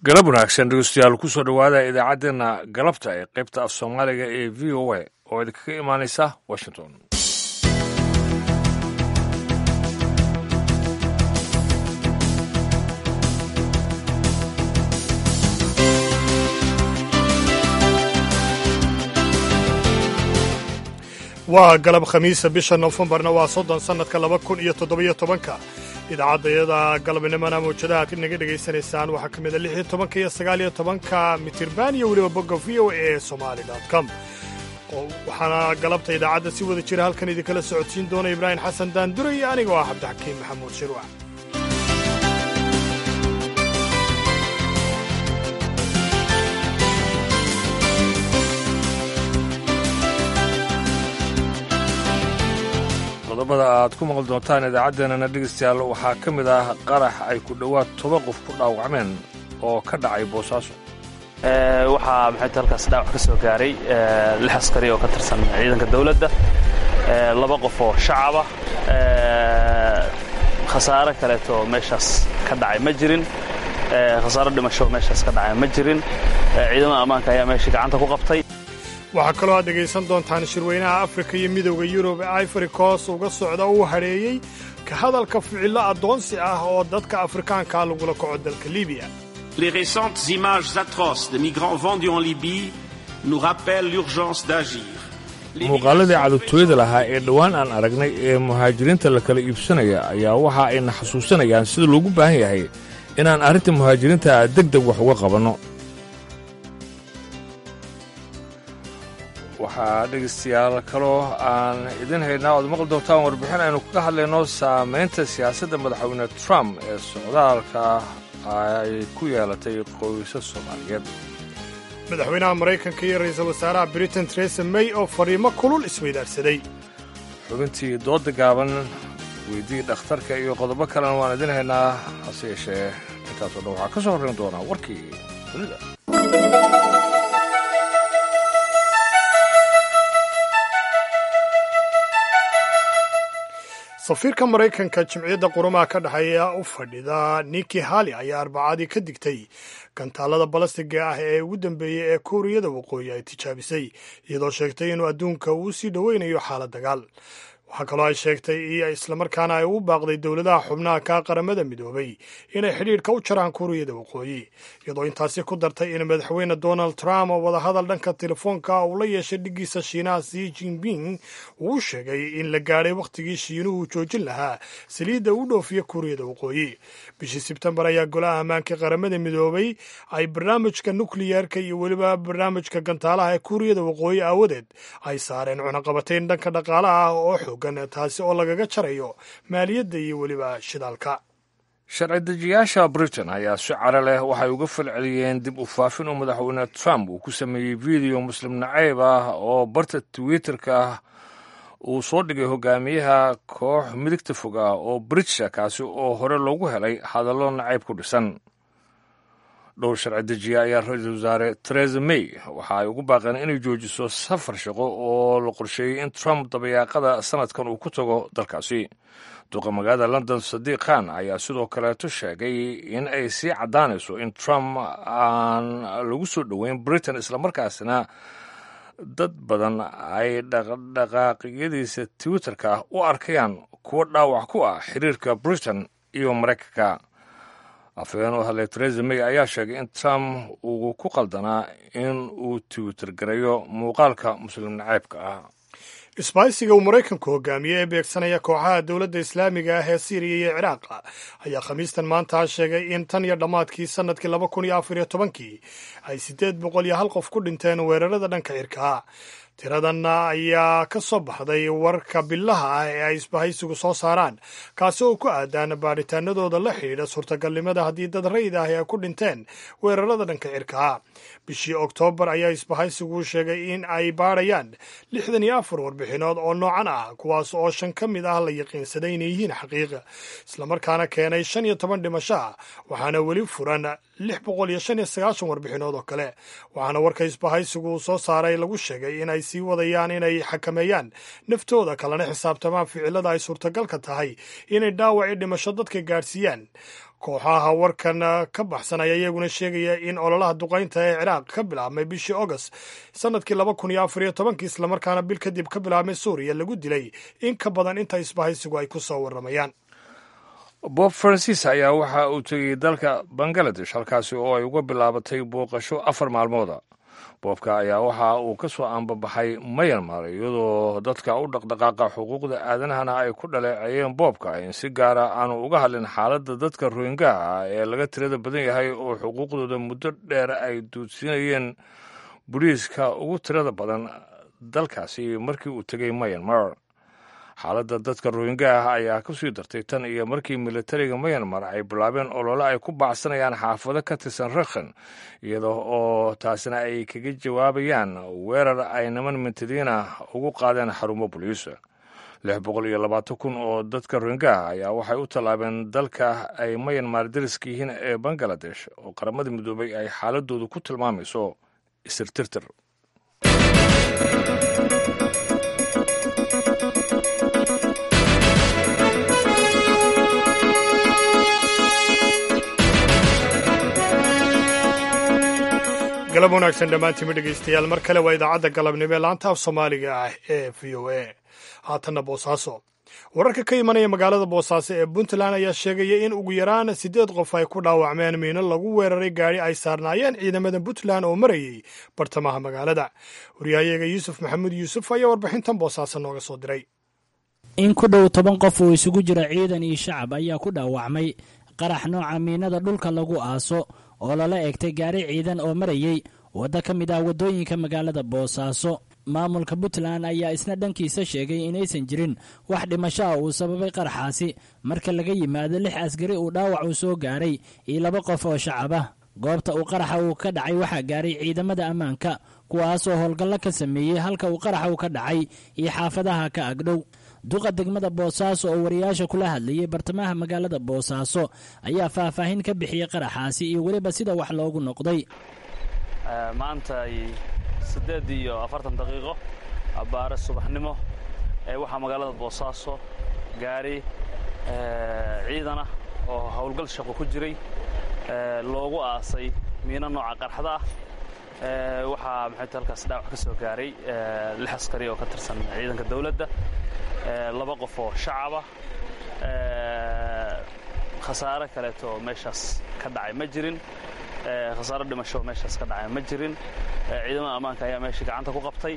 galab wanaagsan dhegeystayaal kusoo dhowaada idaacaddeenna galabta ee qaybta af soomaaliga ee v o a oo idinkaga imaanaysa washington waa galab khamiisa bisha nofembarna waa soddon sannadka laba kun iyo toddobiyo tobanka idaacadayada galabnimana mawjadaha ad naga dhegaysanaysaan waxaa ka mida lix iyo tobanka iyo sagaal iyo tobanka mitirban iyo weliba bogga v o a somali com waxaana galabta idaacadda si wada jira halkan idinkala socodsiin doona ibraahim xasan daandure iyo anigoo ah cabdixakiim maxamuud shirwac qodobada aad ku maqli doontaan idaacaddeenana dhegeystayaal waxaa ka mid ah qarax ay ku dhowaad toba qof ku dhaawacmeen oo ka dhacay boosaaso waxaa maxayta halkaas dhaawac ka soo gaaray lix askari oo ka tirsan ciidanka dawladda laba qof oo shacaba khasaare kaleeto meeshaas ka dhacay ma jirin khasaaro dhimasho meeshaas ka dhacay ma jirin ciidamada ammaanka ayaa meeshii gacanta ku qabtay waxaa kaloo aad dhegaysan doontaan shirweynaha afrika iyo midowda yurub ee ivory coast uga socda uu hadheeyey ka hadalka ficillo addoonsi ah oo dadka afrikaankaa lagula kaco dalka libiya Les récentes images atroces de migrants vendus en Libye nous rappellent l'urgence d'agir. muuqaaladii cadubtooyada lahaa ee dhowaan aan aragnay ee muhaajiriinta la kala iibsanaya ayaa waxa ayna xasuusanayaan sida loogu baahan yahay inaan arrinta muhaajiriinta deg deg wax uga qabanno waxaa dhegaystayaal kaloo aan idin haynaa oad maqli doontaan warbixin aynu kaga hadlayno saamaynta siyaasadda madaxweyne trump ee socdaalka ay ku yeelatay qoysas soomaaliyeed madaxweynaha maraykanka iyo ra'iisul wasaaraha britain teresa may oo fariimo kulul isweydaarsaday xubintii dooda gaaban weydii dhakhtarka iyo qodobo kalena waan idin haynaa hase yeeshee intaasoo dhan waxaa ka soo horrayn doonaa warkii dunida safiirka maraykanka jimciyadda qurumaha ka dhexeeya u fadhida niki hali ayaa arbacadii ka digtay gantaalada balastiga ah ee ugu dambeeyey ee kuuriyada waqooyi ay tijaabisay iyadoo sheegtay inuu adduunka uu sii dhoweynayo xaalad dagaal waxaa kaloo ay sheegtay iyo islamarkaana ay ugu baaqday dowladaha xubnaha ka qaramada midoobay inay xidhiidhka u jaraan kuuriyada waqooyi iyadoo intaasi ku dartay in madaxweyne donald trump oo wadahadal dhanka telefoonka uu la yeeshay dhiggiisa shiinaha si jinping uu u sheegay in la gaadhay wakhtigii shiinuhu joojin lahaa saliidda u dhoofiya kuuriyada waqooyi bishii sebtembar ayaa golaha ammaanka qaramada midoobay ay barnaamijka nukliyeerka iyo weliba barnaamijka gantaalaha ee kuuriyada waqooyi aawadeed ay saareen cunaqabatayn dhanka dhaqaalaha ah oo xoog taasi oo lagaga jarayo maaliyadda iyo weliba shidaalka sharci dejiyaasha britain ayaa si caro leh waxay uga falceliyeen dib u faafin uu madaxweyne trump uu ku sameeyey video muslim nacayb ah oo barta twitterka ah uu soo dhigay hogaamiyaha koox midigta fog ah oo britisha kaasi oo hore loogu helay hadallo nacayb ku dhisan dhowr sharci dejiya ayaa ra-iisul wasaare teresa may waxa ay ugu baaqeen inay joojiso safar shaqo oo la qorsheeyey in trump dabayaaqada sanadkan uu ku tago dalkaasi duqa magaalada london sadiiq khan ayaa sidoo kaleeto sheegay in ay sii caddaanayso in trump aan lagu soo dhoweyn britain islamarkaasina dad badan ay dhaqdhaqaaqyadiisa twitterka u arkayaan kuwo dhaawac ku ah xiriirka britain iyo maraykanka afhayeen u hadlay teresa may ayaa sheegay in trump uu ku qaldanaa in uu twitter garayo muuqaalka muslim nacaybka ah isbaaysiga uu maraykanku hogaamiyey ee beegsanaya kooxaha dowladda islaamiga ah ee siiriya iyo ciraaq ayaa khamiistan maanta sheegay in tan iyo dhammaadkii sannadkii laba kun iyo afar iyo tobankii ay siddeed boqol iyo hal qof ku dhinteen weerarada dhanka cirkaa tiradan ayaa ka soo baxday warka bilaha ah ee ay isbahaysigu soo saaraan kaasi oo ku aadaan baadhitaanadooda la xidhiidha suurtagalnimada haddii dad rayid ah ay ku dhinteen weerarada dhanka cirkaa bishii oktoobar ayaa isbahaysigu sheegay in ay baadhayaan lixdan iyo afar warbixinood oo noocan ah kuwaas oo shan ka mid ah la yaqiinsaday inay yihiin xaqiiqa islamarkaana keenay shan iyo toban dhimasho ah waxaana weli furan lix boqol iyo shan iyo sagaashan warbixinood oo kale waxaana warka isbahaysigu uu soo saaray lagu sheegay inay sii wadayaan inay xakameeyaan naftooda kalena xisaabtamaan ficilada ay suurtagalka tahay inay dhaawaci dhimasho dadka gaadhsiiyaan kooxaha warkan ka baxsan ayaa iyaguna sheegaya in ololaha duqaynta ee ciraaq ka bilaabmay bishii august sanadkii laba kun iyo afar iyo tobankii islamarkaana bil kadib ka bilaabmay suuriya lagu dilay in ka badan inta isbahaysigu ay ku soo warramayaan bob francis ayaa waxa uu tegey dalka bangaladesh halkaasi oo ay uga bilaabatay booqasho afar maalmooda boobka ayaa waxa uu ka soo aanbabaxay mayanmar iyadoo dadka u dhaqdhaqaaqa xuquuqda aadanahana ay ku dhaleeceeyeen boobka in si gaara aanu uga hadlin xaaladda dadka rohingaha ah ee laga tirada badan yahay oo xuquuqdooda muddo dheer ay duudsiinayeen boliiska ugu tirada badan dalkaasi markii uu tegey mayanmar xaaladda dadka rohingaah ayaa ka sii dartay tan iyo markii militariga mayanmar ay bilaabeen olole ay ku baacsanayaan xaafado ka tirsan rakhan iyada oo taasina ay kaga jawaabayaan weerar ay niman mintadiina ugu qaadeen xarumo boliisa lix boqol iyo labaatan kun oo dadka rohingaah ayaa waxay u tallaabeen dalka ay mayanmar dariska yihiin ee bangaladesh oo qaramada midoobay ay xaaladoodu ku tilmaamayso isirtirtir galab wanaagsan dhammaantiinma dhegaystayaal mar kale waa idaacadda galabnimo ee laanta af soomaaliga ah ee v o a haatanna boosaaso wararka ka imanaya magaalada boosaaso ee puntland ayaa sheegaya in ugu yaraan siddeed qof ay ku dhaawacmeen miino lagu weeraray gaadhi ay saarnaayeen ciidamada puntland oo marayay bartamaha magaalada waryahayaga yuusuf maxamuud yuusuf ayaa warbixintan boosaaso nooga soo diray in ku dhow toban qof oo isugu jira ciidan iyo shacab ayaa ku dhaawacmay qarax nooca miinada dhulka lagu aaso oo lala egtay gaari ciidan oo marayey waddo ka mid ah waddooyinka magaalada boosaaso maamulka puntland ayaa isna dhankiisa sheegay inaysan jirin wax dhimasho ah uu sababay qaraxaasi marka laga yimaado lix askari uu dhaawac uu soo gaaray iyo laba qof oo shacab ah goobta uu qaraxa uu ka dhacay waxaa gaaray ciidamada ammaanka kuwaasoo howlgallo ka sameeyey halka uu qaraxa uu ka dhacay iyo xaafadaha ka agdhow duqa degmada boosaaso oo wariyaasha kula hadlayay bartamaha magaalada boosaaso ayaa faahfaahin ka bixiyey qaraxaasi iyo weliba sida wax loogu noqday maanta siddeed iyo afartan daqiiqo abbaare subaxnimo ee waxaa magaalada boosaaso gaari ciidana oo howlgal shaqo ku jiray loogu aasay miino nooca qarxada ah waxaa maxayt halkaas dhaawac ka soo gaaray lix askari oo ka tirsan ciidanka dawladda laba qof oo shacaba khasaare kaleeto oo meeshaas ka dhacay ma jirin khasaaro dhimasho oo meeshaas ka dhacay ma jirin ciidamada ammaanka ayaa meeshii gacanta ku qabtay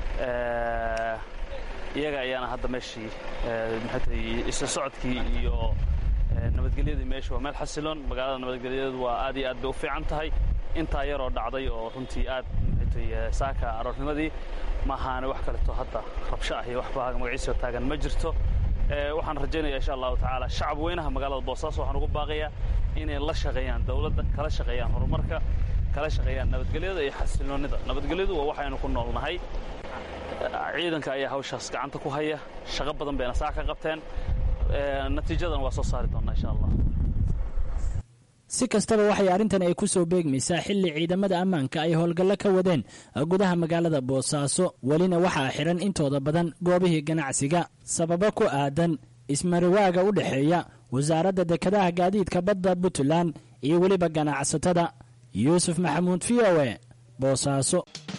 iyaga ayaana hadda meeshii maxaytay isla socodkii iyo nabadgelyadii meesha waa meel xasiloon magaalada nabadgelyadeedu waa aad iyo aad bay u fiican tahay intaa yaroo dhacday oo runtii aad maxaytay saaka aroornimadii maahaane wax kaleeto hadda rabsho ah iyo waxba magaciisoo taagan ma jirto waxaan rajaynaya insha allahu tacaala shacab weynaha magaalada boosaaso waxaan ugu baaqayaa inay la shaqeeyaan dawladda kala shaqeeyaan horumarka kala shaqeeyaan nabadgelyada iyo xasiloonnida nabadgelyadu waa waxaynu ku noolnahay ciidanka ayaa hawshaas gacanta ku haya shaqo badan bayna saa ka qabteen natiijadan waa soo saari doonnaa insha allah si kastaba waxay arrintan ay ku soo beegmaysaa xilli ciidamada ammaanka ay howlgallo ka wadeen gudaha magaalada boosaaso welina waxaa xidhan intooda badan goobihii ganacsiga sababo ku aadan ismariwaaga u dhexeeya wasaaradda dekedaha gaadiidka badda puntland iyo weliba ganacsatada yuusuf maxamuud v o e boosaaso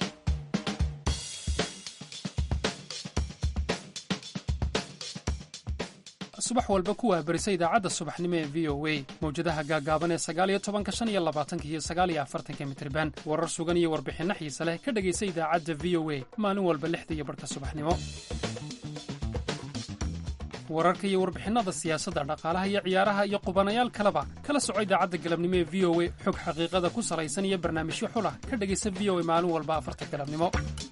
subax walba ku waabarisa idaacadda subaxnimo ee v o a mawjadaha gaagaaban ee sagaaliyo tobanka shan iyo labaatanka iyo sagaaliyo afartanka mitriban warar sugan iyo warbixinno xiise leh ka dhegaysa idaacadda v o a maalin walba lixda iyo barhka subaxnimo wararka iyo warbixinnada siyaasadda dhaqaalaha iyo ciyaaraha iyo qubanayaal kaleba kala soco idaacadda galabnimo ee v o a xog xaqiiqada ku salaysan iyo barnaamijyo xulah ka dhegaysa v o a maalin walba afarta galabnimo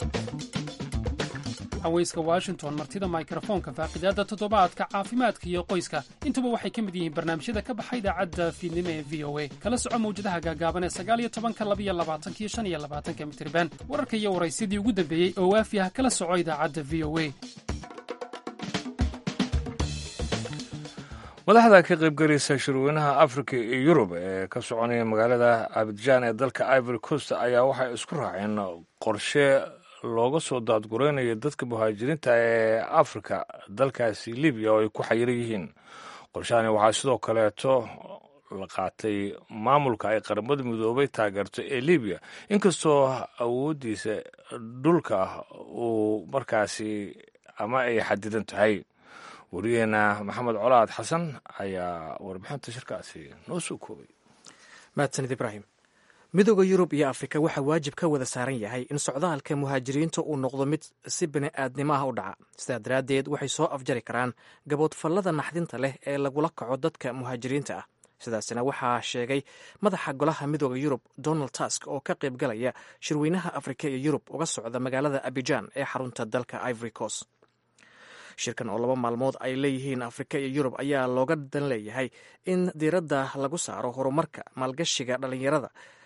haweyska washington martida mikrofoonka faaqidaadda toddobaadka caafimaadka iyo qoyska intuba waxay ka mid yihiin barnaamijyada ka baxa idaacadda fiidnimo ee v o a kala soco mawjadaha gaagaaban ee sagaaliyo tobanka labiyo labaatanka iyo shan iyo labaatanka mitriban wararka iyo waraysyadii ugu dambeeyey oo waafi ah kala soco idaacadda v o a madaxda ka qaybgalaysa shirweynaha afrika iyo yurub ee ka soconaya magaalada abidjan ee dalka ivory coast ayaa waxay isku raaceen qorshe looga soo daadguraynayo dadka muhaajiriinta ee afrika dalkaasi libiya oo ay ku xayiran yihiin qorshahani waxaa sidoo kaleeto la qaatay maamulka ay qaramada midoobay taageerto ee libiya inkastoo awooddiisa dhulka uu markaasi ama ay xadidan tahay wariyaheena maxamed colaad xasan ayaa warbixinta shirkaasi noo soo koobay mahadsanid ibraahim midooda yurub iyo afrika waxaa waajib ka wada saaran yahay in socdaalka muhaajiriinta uu noqdo mid si bini-aadnimo ah u dhaca sidaa daraaddeed waxay soo afjari karaan gaboodfallada naxdinta leh ee lagula kaco dadka muhaajiriinta ah sidaasina waxaa sheegay madaxa golaha midooda yurub donald tusk oo ka qaybgalaya shirweynaha afrika iyo yurub uga socda magaalada abijan ee xarunta dalka ivory coast shirkan oo laba maalmood ay leeyihiin afrika iyo yurub ayaa looga dan leeyahay in diiradda lagu saaro horumarka maalgashiga dhallinyarada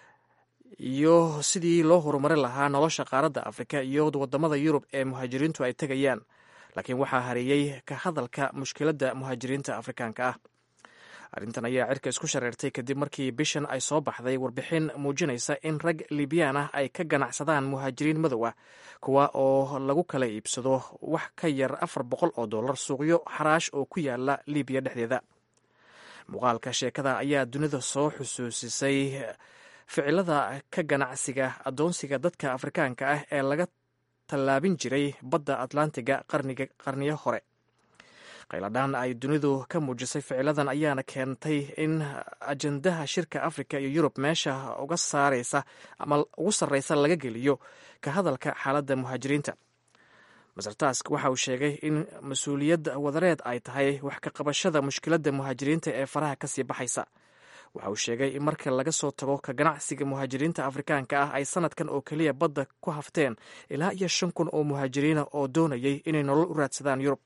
iyo sidii loo horumarin lahaa nolosha qaaradda afrika iyo wadamada yurub ee muhaajiriintu ay tegayaan laakiin waxaa hareeyey ka hadalka mushkiladda muhaajiriinta afrikaanka ah arrintan ayaa cirka isku shareertay kadib markii bishan ay soo baxday warbixin muujinaysa in rag libyaan ah ay ka ganacsadaan muhaajiriin madow ah kuwa oo lagu kala iibsado wax ka yar afar boqol oo dollar suuqyo xaraash oo ku yaala libiya dhexdeeda muuqaalka sheekada ayaa dunida soo xusuusisay ficilada ka ganacsiga addoonsiga dadka afrikaanka ah ee laga tallaabin jiray badda atlantiga qarniyo hore qayladhaan ay dunidu ka muujisay ficiladan ayaana keentay in ajendaha shirka afrika iyo yurub meesha uga saaraysa ama ugu sarreysa laga geliyo ka hadalka xaaladda muhaajiriinta maser task waxa uu sheegay in mas-uuliyad wadareed ay tahay wax ka qabashada mushkiladda muhaajiriinta ee faraha kasii baxaysa waxa uu sheegay in marka laga soo tago ka ganacsiga muhaajiriinta afrikaanka ah ay sanadkan oo keliya badda ku hafteen ilaa iyo shan kun oo muhaajiriina oo doonayay inay nolol u raadsadaan yurub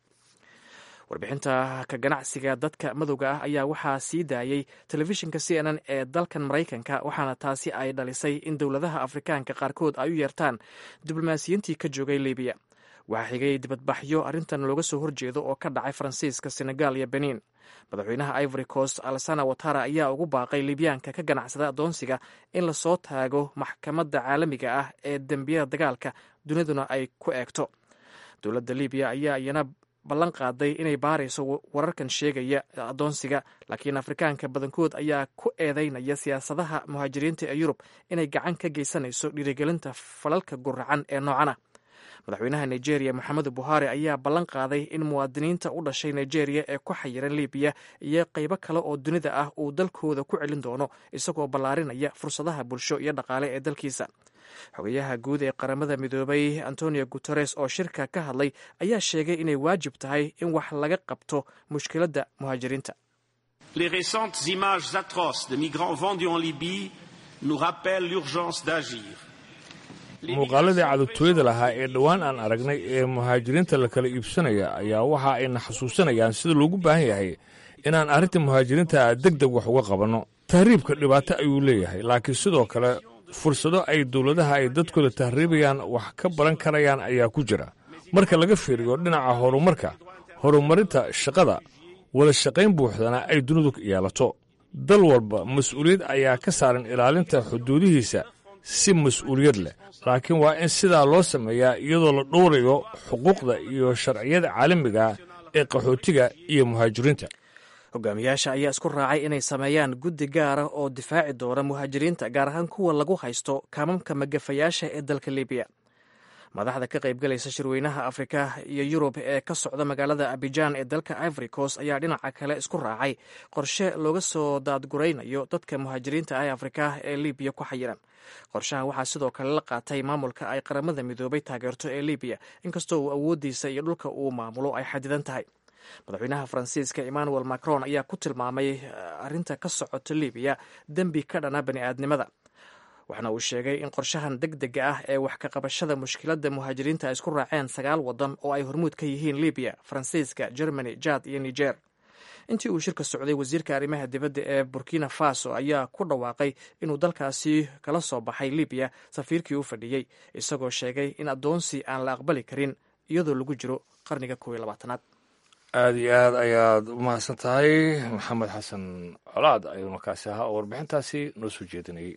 warbixinta ka ganacsiga dadka madowga ah ayaa waxaa sii daayey telefishinka c n n ee dalkan maraykanka waxaana taasi ay dhalisay in dowladaha afrikaanka qaarkood ay u yeertaan diblomaasiyiintii ka joogay libiya waxaa xigay dibadbaxyo arrintan looga soo horjeedo oo ka dhacay faransiiska senegal iyo benin madaxweynaha ivory coast alsana watara ayaa ugu baaqay libyaanka ka ganacsada addoonsiga in lasoo taago maxkamadda caalamiga ah ee dembiyada dagaalka duniduna ay ku eegto dowladda libiya ayaa iyana ballan qaaday inay baarayso wararkan sheegaya addoonsiga laakiin afrikaanka badankood ayaa ku eedeynaya siyaasadaha muhaajiriinta ee yurub inay gacan ka geysanayso dhiirigelinta falalka guracan ee noocan ah madaxweynaha nigeria moxamedu buhari ayaa ballan qaaday in muwaadiniinta u dhashay nigeria ee ku xayiran libiya iyo qaybo kale oo dunida ah uu dalkooda ku celin doono isagoo ballaarinaya fursadaha bulsho iyo dhaqaale ee dalkiisa xogayaha guud ee qaramada midoobay antonio guteres oo shirka ka hadlay ayaa sheegay inay waajib tahay in wax laga qabto mushkiladda muhaajiriinta Les récentes images atroces de migrants vendus en Libye nous rappellent l'urgence d'agir. muuqaaladii cadubtooyada lahaa ee dhowaan aan aragnay ee muhaajiriinta la kala iibsanaya ayaa waxa ayna xasuusanayaan sida loogu baahan yahay inaan arrinta muhaajiriinta deg deg wax uga qabanno tahriibka dhibaato ayuu leeyahay laakiin sidoo kale fursado ay dowladaha ay dadkooda tahriibayaan wax ka baran karayaan ayaa ku jira marka laga fiiriyo dhinaca horumarka horumarinta shaqada wada shaqayn buuxdana ay dunidu yeelato dal walba mas-uuliyad ayaa ka saaran ilaalinta xuduudihiisa si mas-uuliyad leh laakiin waa in sidaa loo sameeyaa iyadoo la dhowrayo xuquuqda iyo sharciyada caalamiga ee qaxootiga iyo muhaajiriinta hogaamiyaasha ayaa isku raacay inay sameeyaan guddi gaara oo difaaci doona muhaajiriinta gaar ahaan kuwa lagu haysto kaamamka magafayaasha ee dalka libiya madaxda ka qaybgalaysa shirweynaha afrika iyo yurub ee ka socda magaalada abijan ee dalka ivory coast ayaa dhinaca kale isku raacay qorshe looga soo daadguraynayo dadka muhaajiriinta ah ee afrika ee libiya ku xayiran qorshaha waxaa sidoo kale la qaatay maamulka ay qaramada midoobay taageerto ee libiya inkastoo uu awoodiisa iyo dhulka uu maamulo ay xadidan tahay madaxweynaha faransiiska emmanuel macron ayaa ku tilmaamay arrinta ka socota libiya dembi ka dhana bani'aadnimada waxaana uu sheegay in qorshahan deg dega ah ee wax ka qabashada mushkiladda muhaajiriinta ay isku raaceen sagaal waddan oo ay hormuud ka yihiin libiya faransiiska germany jad iyo niger intii uu shirka socday wasiirka arrimaha dibadda ee burkina faso ayaa ku dhawaaqay inuu dalkaasi kala soo baxay libiya safiirkii u fadhiyey isagoo sheegay in addoonsi aan la aqbali karin iyadoo lagu jiro qarniga kow iyo labaatanaad aada iyo aad ayaad u mahadsan tahay maxamed xasan colaad ayuu markaasi ahaa oo warbixintaasi noo soo jeedinayay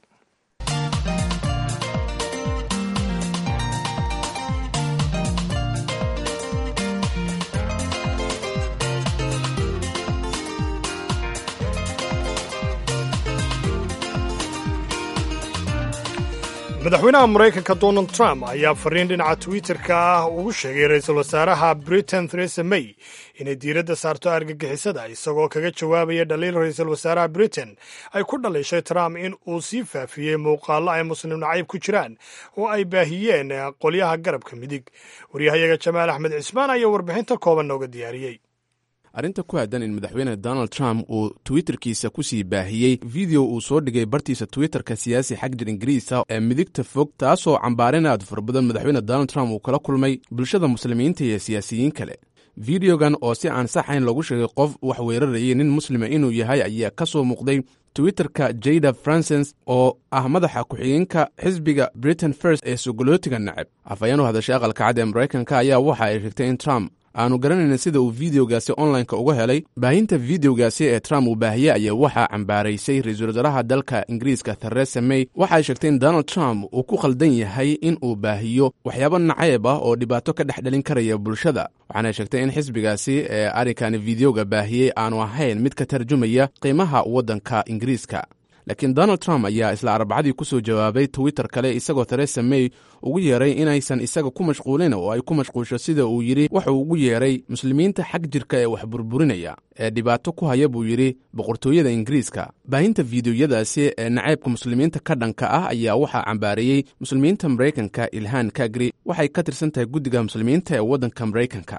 madaxweynaha maraykanka donald trump ayaa fariin dhinaca twitter-ka ah ugu sheegay ra-iisul wasaaraha britain theresa may inay diiradda saarto argagixisada isagoo kaga jawaabaya dhaliil ra-iisul wasaaraha britain ay ku dhaliishay trump in uu sii faafiyey muuqaallo ay muslim nacayb ku jiraan oo ay baahiyeen qolyaha garabka midig waryahayaga jamaal axmed cismaan ayaa warbixinta kooban nooga diyaariyey arrinta ku aadan in madaxweyne donald trump uu twitterkiisa ku sii baahiyey video uu soo dhigay bartiisa twitterka siyaasi xagjir ingiriisa ee midigta fog taasoo cambaarin aad fara badan madaxweyne donald trump uu kala kulmay bulshada muslimiinta iyo siyaasiyiin kale videogan oo si aan saxayn lagu sheegay qof wax weerarayay nin muslima inuu yahay ayaa ka soo muuqday twitterka jada francens oo ah madaxa ku-xigeenka xisbiga britain first ee sogolootiga nacab afhayeen u hadashay aqalka cad ee maraykanka ayaa waxa ay sheegtay in trump aanu garanayna sida uu videogaasi onlineka uga helay baahinta videogaasi ee trump uu baahiyey ayaa waxaa cambaaraysay ra-iisul wasaaraha dalka ingiriiska theresa may waxay sheegtay in donald trump uu ku khaldan yahay in uu baahiyo waxyaabo nacayb ah oo dhibaato ka dhex dhalin karaya bulshada waxaana sheegtay in xisbigaasi ee arrinkani videoga baahiyey aanu ahayn mid ka tarjumaya qiimaha waddanka ingiriiska laakiin donald trump ayaa isla arbacadii ku soo jawaabay twitter kale isagoo theresa may ugu yeeray inaysan isaga ku mashquulin oo ay ku mashquulsho sida uu yidhi wuxuu ugu yeeray muslimiinta xag jirka ee wax burburinaya ee dhibaato ku haya buu yidhi boqortooyada ingiriiska baahinta fiidiyoyadaasi ee nacaybka muslimiinta ka dhanka ah ayaa waxaa cambaareeyey muslimiinta maraykanka ilhaan kagri waxay ka tirsan tahay guddiga muslimiinta ee waddanka maraykanka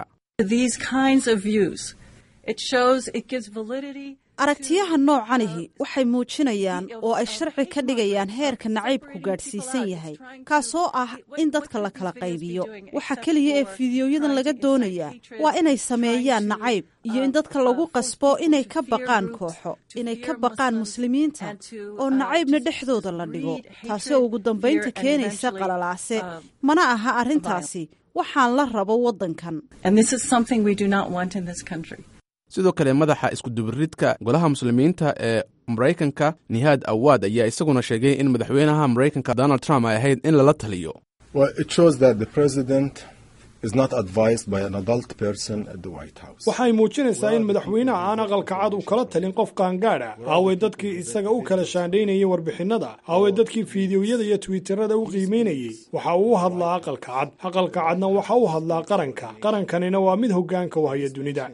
aragtiyaha noocanihi waxay muujinayaan oo ay sharci ka dhigayaan heerka nacaybku gaadhsiisan yahay kaasoo ah in dadka la kala qaybiyo waxa keliya ee fiidiyoyadan laga doonayaa waa inay sameeyaan nacayb iyo in dadka lagu qasbo inay ka baqaan kooxo inay ka baqaan muslimiinta oo nacaybna dhexdooda la dhigo taasi oo ugu dambaynta keenaysa qalalaase mana aha arrintaasi waxaan la rabo waddankan sidoo kale madaxa iskudubiridka golaha muslimiinta ee maraykanka nihaad awaad ayaa isaguna sheegay in madaxweynaha maraykanka donald trump ay ahayd in lala taliyo waxay muujinaysaa in madaxweynaha aan aqalka cad u kala talin qof qaangaadh ah aaway dadkii isaga u kala shaandhaynayay warbixinnada aaway dadkii fiidiyoyada iyo twitterada u qiimaynayey waxa uu u hadlaa aqalka cad aqalka cadna waxa u hadlaa qaranka qarankanina waa mid hoggaanka u haya dunida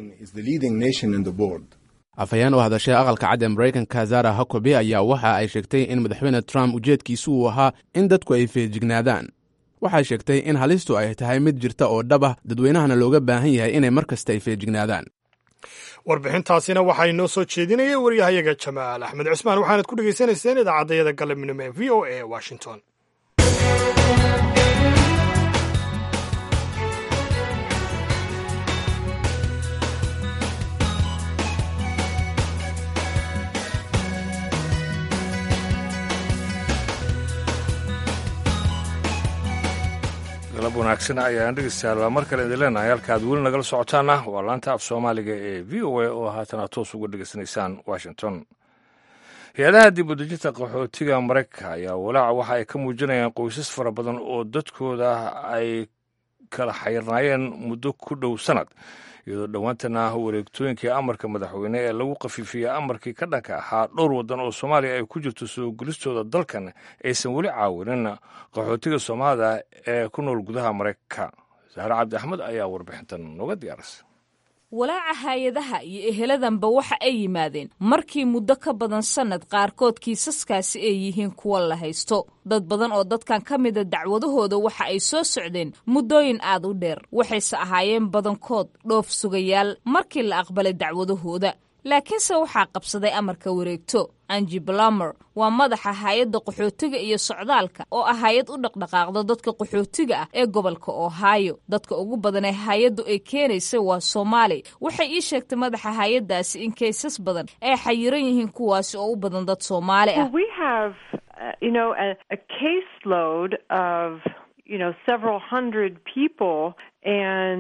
afhayeen oo hadashay aqalka cad ee maraykanka zara hakobe ayaa waxa ay sheegtay in madaxweyne trump ujeedkiisu uu ahaa in dadku ay feejignaadaan waxay sheegtay in halistu ay tahay mid jirta oo dhab ah dadweynahana looga baahan yahay inay mar kasta ay feejignaadaan warbixintaasina waxaa inoo soo jeedinaya waryahayaga jamaal axmed cusmaan waxaanad ku dhegaysanayseen idaacaddayada galabnimo ee v o a washington galab wanaagsan ayaan dhegeystayaal mar kale idin leenahay halka aad weli nagala socotaana waa laanta af soomaaliga ee v o a oo haatan aad toos uga dhegeysanaysaan washington hay-adaha dib u dejinta qaxootiga maraykanka ayaa walaaca waxa ay ka muujinayaan qoysas fara badan oo dadkooda ay kala xayrnaayeen muddo ku dhow sanad iyadoo dhowaantana wareegtooyinkii amarka madaxweyne ee lagu khafiifiyey amarkii ka dhanka ahaa dhowr waddan oo soomaaliya ay ku jirto soo gelistooda dalkan aysan weli caawinin qaxootiga soomaalida ee ku nool gudaha maraykanka sahre cabdi axmed ayaa warbixintan nooga diyaarisay walaaca hay-adaha iyo eheladanba waxa ay yimaadeen markii muddo ka badan sannad qaarkood kiisaskaasi ay yihiin kuwa la haysto dad badan oo dadkan ka mida dacwadahooda waxa ay soo socdeen muddooyin aad u dheer waxayse ahaayeen badankood dhoof sugayaal markii la aqbalay dacwadahooda laakiinse waxaa qabsaday amarka wareegto anji blamer waa madaxa hay-adda qaxootiga iyo socdaalka oo ah hay-ad u dhaqdhaqaaqda dadka qaxootiga ah ee gobolka ohio dadka ugu badan ee hay-addu ay keenaysa waa soomaali waxay ii sheegtay madaxa hay-addaasi in kaysas badan ay xayiran yihiin kuwaasi oo u badan dad soomaali ah you know, several hundred people, and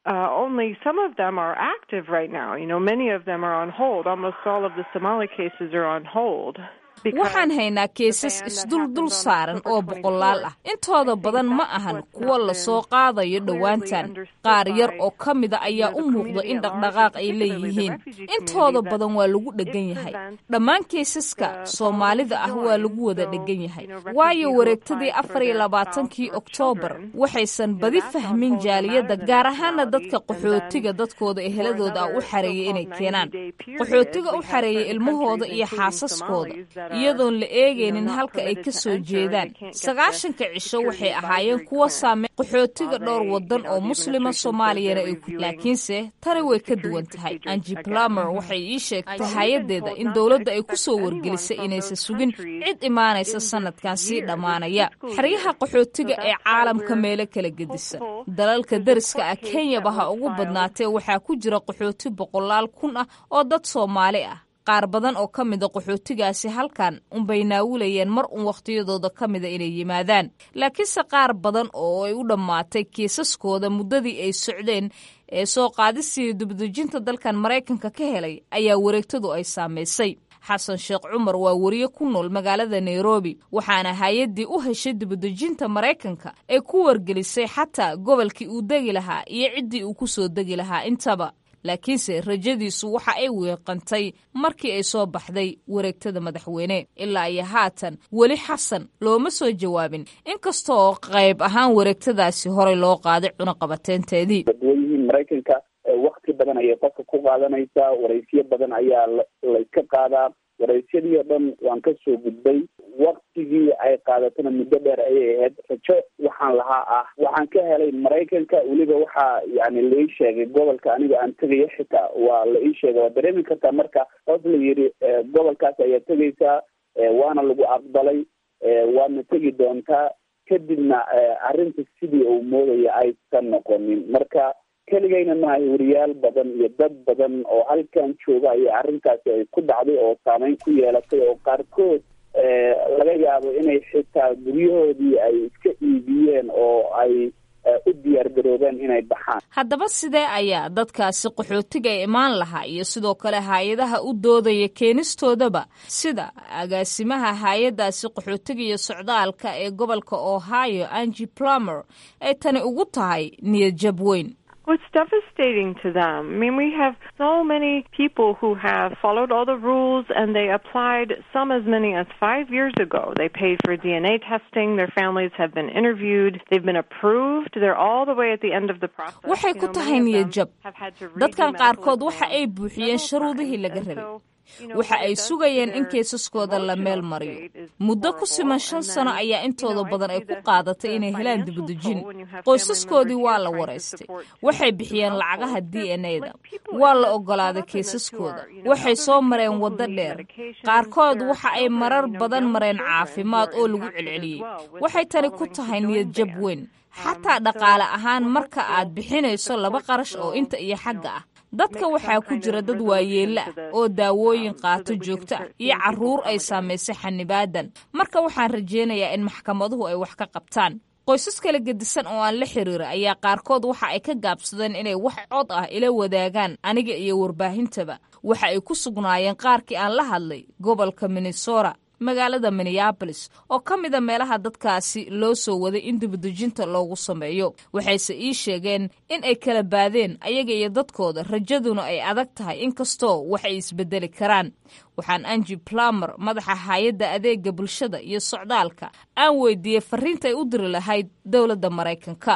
Uh, only some of them are active right now. You know, many of them are on hold. Almost all of the Somali cases are on hold. waxaan haynaa keesas isduldul saaran oo boqolaal ah intooda badan ma ahan kuwa lasoo qaadayo dhowaantan qaar yar oo ka mida ayaa u muuqda in dhaqdhaqaaq ay leeyihiin intooda badan waa lagu dheggan yahay dhammaan keesaska soomaalida ah waa lagu wada dheggan yahay waayo wareegtadii afar iyo labaatankii oktoobar waxaysan badi fahmin jaaliyadda gaar ahaana dadka qaxootiga dadkooda eheladooda ah u xareeyay inay keenaan qaxootiga u xareeyay ilmahooda iyo xaasaskooda iyadoon la eegaynin halka ay ka soo jeedaan sagaashanka cisho waxay ahaayeen kuwa saamey qaxootiga dhowr wadan oo muslima soomaaliyana ay ku laakiinse tani way ka duwan tahay anji plumer waxay ii sheegtay hay-adeeda in dowladda ay ku soo wargelisay inaysan sugin cid imaanaysa sanadkan sii dhammaanaya xeryaha qaxootiga ee caalamka meelo kala gedisan dalalka dariska ah kenyaba ha ugu badnaatee waxaa ku jira qaxooti boqolaal kun ah oo dad soomaali ah qaar badan oo ka mida qaxootigaasi halkan unbay naawulayeen mar un wakhtiyadooda ka mida inay yimaadaan laakiinse qaar badan oo ay u dhammaatay kiisaskooda muddadii ay socdeen ee soo qaadistii dibadejinta dalkan maraykanka ka helay ayaa wareegtadu ay saamaysay xasan sheekh cumar waa wariye ku nool magaalada nairobi waxaana hay-addii u heshay dibadejinta maraykanka ee ku wargelisay xataa gobolkii uu degi lahaa iyo ciddii uu ku soo degi lahaa intaba laakiinse rajadiisu waxa ay weeqantay markii ay soo baxday wareegtada madaxweyne ilaa iyo haatan weli xasan looma soo jawaabin inkasta oo qayb ahaan wareegtadaasi horey loo qaaday cunaqabateynteedii dadweynihiin maraykanka wakti badan ayay qofka ku qaadanaysaa waraysiyo badan ayaa layska qaadaa waraysyadii oo dhan waan ka soo gudbay waktigii ay qaadatona muddo dheer ayay ahayd rajo waxaan lahaa ah waxaan ka helay maraykanka weliba waxaa yani la ii sheegay gobolka aniga aan tegayo xitaa waa la ii sheegay waa dareemi kartaa marka hoos la yidhi gobolkaas ayaa tegaysaa waana lagu aqbalay waadna tegi doontaa kadibna arrinta sidii uu moodaya aysan noqonin marka keligayna maaha wariyaal badan iyo dad badan oo halkan jooga ayaa arrintaasi ay ku dhacday oo saameyn ku yeelatay oo qaarkood laga yaabo inay xitaa guryahoodii ay iska iibiyeen oo ay u diyaar garoobeen inay baxaan haddaba sidee ayaa dadkaasi qaxootiga ee imaan lahaa iyo sidoo kale hay-adaha u doodaya keenistoodaba sida agaasimaha hay-addaasi qaxootiga iyo socdaalka ee gobolka ohio angi plumer ay tani ugu tahay niyad jab weyn Well, it's devastating to them. I mean, we have so many people who have followed all the rules and they applied some as many as five years ago. They paid for DNA testing. Their families have been interviewed. They've been approved. They're all the way at the end of the process. waxay ku tahay niyad jab dadkan qaarkood waxa ay buuxiyeen shuruudihii laga rabay waxa ay sugayeen in keesaskooda la meel mariyo muddo ku siman shan sano ayaa intooda badan ay ku qaadatay inay helaan dibadejin qoysaskoodii waa la waraystay waxay bixiyeen lacagaha d n a da waa la ogolaaday keesaskooda waxay soo mareen waddo dheer qaarkood waxa ay marar badan mareen caafimaad oo lagu celceliyey waxay tani ku tahay niyad jab weyn xataa dhaqaale ahaan marka aad bixinayso laba qarash oo inta iyo xagga ah dadka waxaa ku jira dad waayeella ah oo daawooyin qaato joogto ah iyo carruur ay saamaysay xanibaadan marka waxaan rajaynayaa in maxkamaduhu ay wax ka qabtaan qoysas kala gedisan oo aan la xiriira ayaa qaarkood waxa ay ka gaabsadeen inay wax cod ah ila wadaagaan aniga iyo warbaahintaba waxa ay ku sugnaayeen qaarkii aan la hadlay gobolka minnesota magaalada minneabolis oo ka mida meelaha dadkaasi loo soo waday in dibadejinta loogu sameeyo waxayse ii sheegeen in ay kala baadeen ayaga iyo dadkooda rajaduna ay adag tahay inkastoo wax ay isbedeli karaan waxaan angi plumer madaxa hay-adda adeega bulshada iyo socdaalka aan weydiiyey fariintay u diri lahayd dowladda maraykanka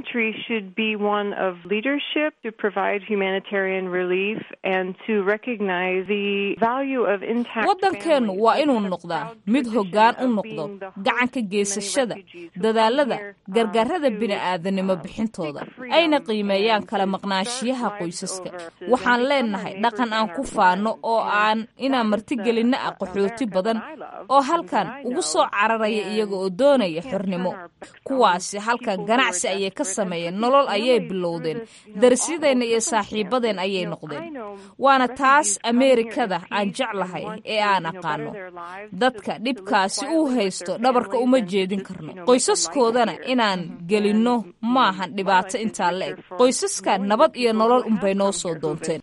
waddankeennu waa inuu noqdaa mid hoggaan u noqdo gacanka geysashada dadaalada gargaarada bini'aadanimo bixintooda ayna qiimeeyaan kala maqnaanshiyaha qoysaska waxaan leenahay dhaqan aan ku faano oo aan inaan martigelinna ah qaxooti badan oo halkan ugu soo cararaya iyaga oo doonaya xornimo kuwaasi halkan ganacsi ayay ka sameeyeen nolol ayay bilowdeen darisyadeenna iyo saaxiibadeen ayay noqdeen waana taas ameerikada aan jeclahay ee aan aqaano dadka dhibkaasi uu haysto dhabarka uma jeedin karno qoysaskoodana inaan gelinno maahan dhibaato intaa la eg qoysaska nabad iyo nolol unbay noo soo doonteen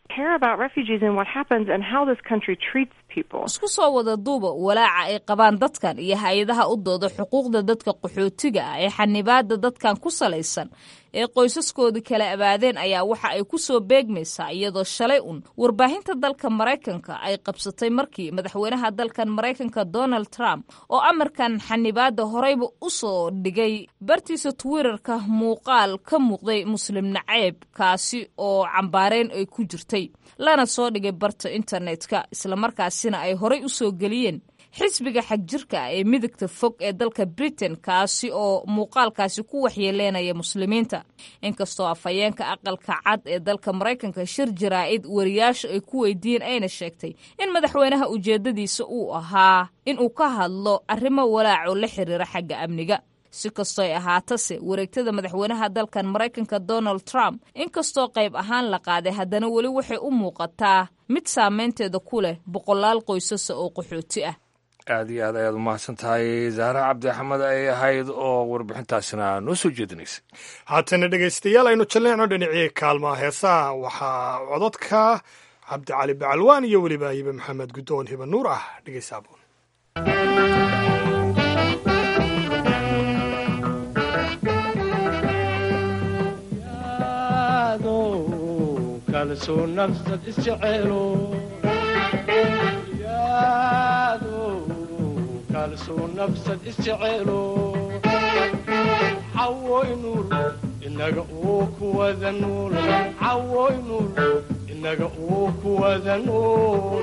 isku soo wada duuba walaaca ay qabaan dadkan iyo hay-adaha u dooda xuquuqda dadka qaxootiga ah ee xanibaada dadkan ku salaysan ee qoysaskoodii kala abaadeen ayaa waxa ay ku soo beegmaysaa iyadoo shalay un warbaahinta dalka maraykanka ay qabsatay markii madaxweynaha dalkan maraykanka donald trump oo amarkan xanibaada horeyba u soo dhigay bartiisa twitterka muuqaal ka muuqday muslim naceeb kaasi oo cambaareyn ay ku jirtay lana soo dhigay barta internetka islamarkaasina ay horey u soo geliyeen xisbiga xagjirka ah ee midigta fog ee dalka britain kaasi oo muuqaalkaasi ku waxyeeleynaya muslimiinta inkastoo afhayeenka aqalka cad ee dalka maraykanka shir jaraa'id wariyaasha ay ku weydiiyeen ayna sheegtay in madaxweynaha ujeeddadiisa uu ahaa inuu ka hadlo arrimo walaac oo la xiriira xagga amniga si kastoo ay ahaatase wareegtada madaxweynaha dalkan maraykanka donald trump inkastoo qayb ahaan la qaaday haddana weli waxay u muuqataa mid saameynteeda ku leh boqolaal qoysasa oo qaxooti ah aad iyo aad ayaad umahadsan tahay zahra cabdi axmed ay ahayd oo warbixintaasina noo soo jeedinaysay haatana dhegaystayaal aynu jalleecno dhinacii kaalmaha heesaha waxaa cododka cabdicali bacalwaan iyo weliba hibe maxamed guddoon hiba nuur ah dhegaysaabun cawoynur inaga uu kuwada nuul cawoynur inaga uu kuwada nuul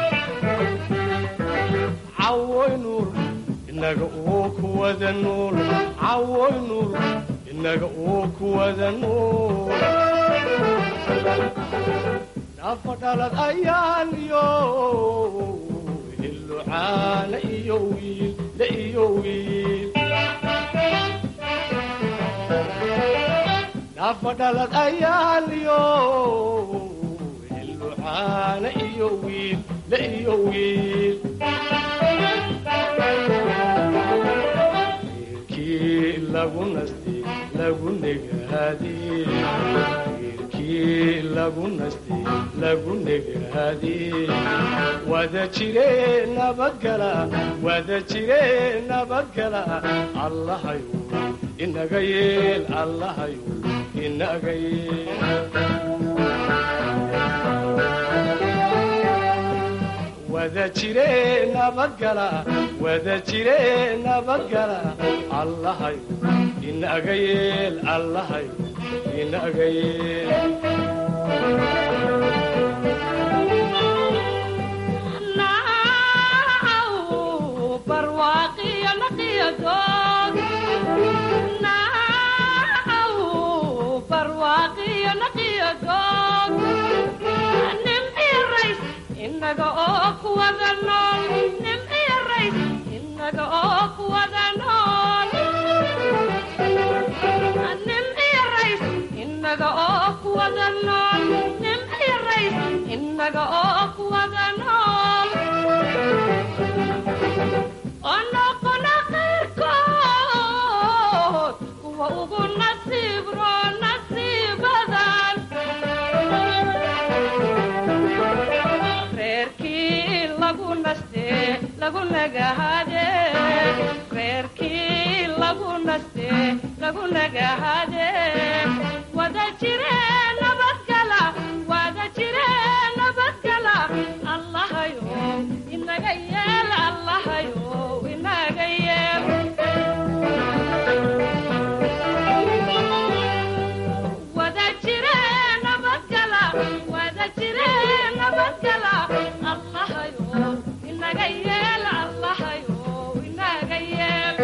cawoynur inaga uu kuwada nuul cawoynur inaga uu kuwada nuul nafa dhalad ayaan yo hilucaana iyo wiil la iyo wiil nafa dhalad ayaan yo hilucaana iyo wiil la iyo wiil wiilkii lagu nasti lagu negaadee lagu nasti lagu negaadee wada jire nabadgala wada jire nabadgala allahayu inaga yeel allahayu inaga yeel wada jire nabadgala wada jire nabadgala allahayu inaga yeel allahayu inaga yeel inaga oo kuwada nool nimciyo rays inaga oo kuwada nool nimciyo rays inaga oo kuwada nool nimciyo rays inaga oo kuwada nool onoqona qayrkood kuwa ugu nasiib roo nasiibadan reerkii lagu naste lagu nagahade reerkii lagu naste lagu nagahade wada jire nabadgala wada jire nabadgala allahayo inaga yeel allahayo inaga yeel wada jire nabadgala wada jire nabadgala allahayo inaga yeel allahayo inaga yeel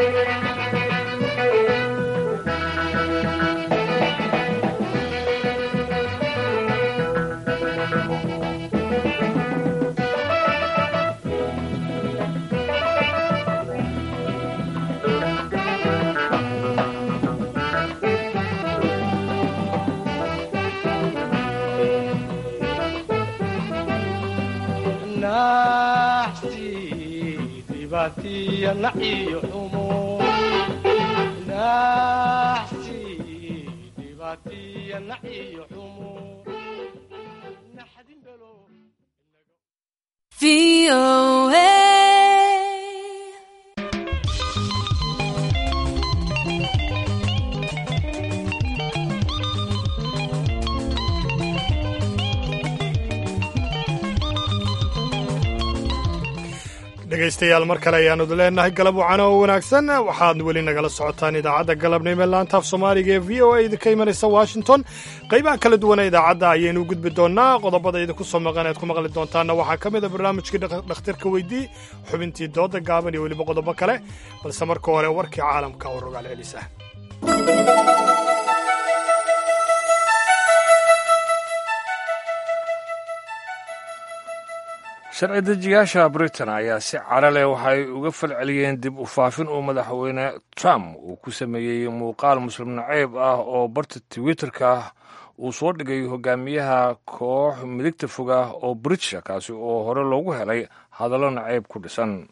dhibaatiya naciyo xumo naxsi dhibaatiya naciyo xumo dhegaystayaal mar kale ayaanu leenahay galab wacano oo wanaagsan waxaad weli nagala socotaan idaacadda galabnimo laanta af soomaaliga ee v o a idinka imanaysa washington qaybaha kala duwana idaacadda ayaynu gudbi doonaa qodobada idinku soo maqan ead ku maqli doontaanna waxaa ka mid a barnaamijkii dhakhtarka weydii xubintii dooda gaaban iyo weliba qodobo kale balse marka hore warkii caalamka oo rogaal celisa sharci dejiyaasha britain ayaa si cara leh waxay uga falceliyeen dib u faafin uu madaxweyne trump uu ku sameeyey muuqaal muslim naceyb ah oo barta twitterka uu soo dhigay hogaamiyaha koox midigta fog ah oo britisha kaasi oo hore loogu helay hadallo naceyb ku dhisan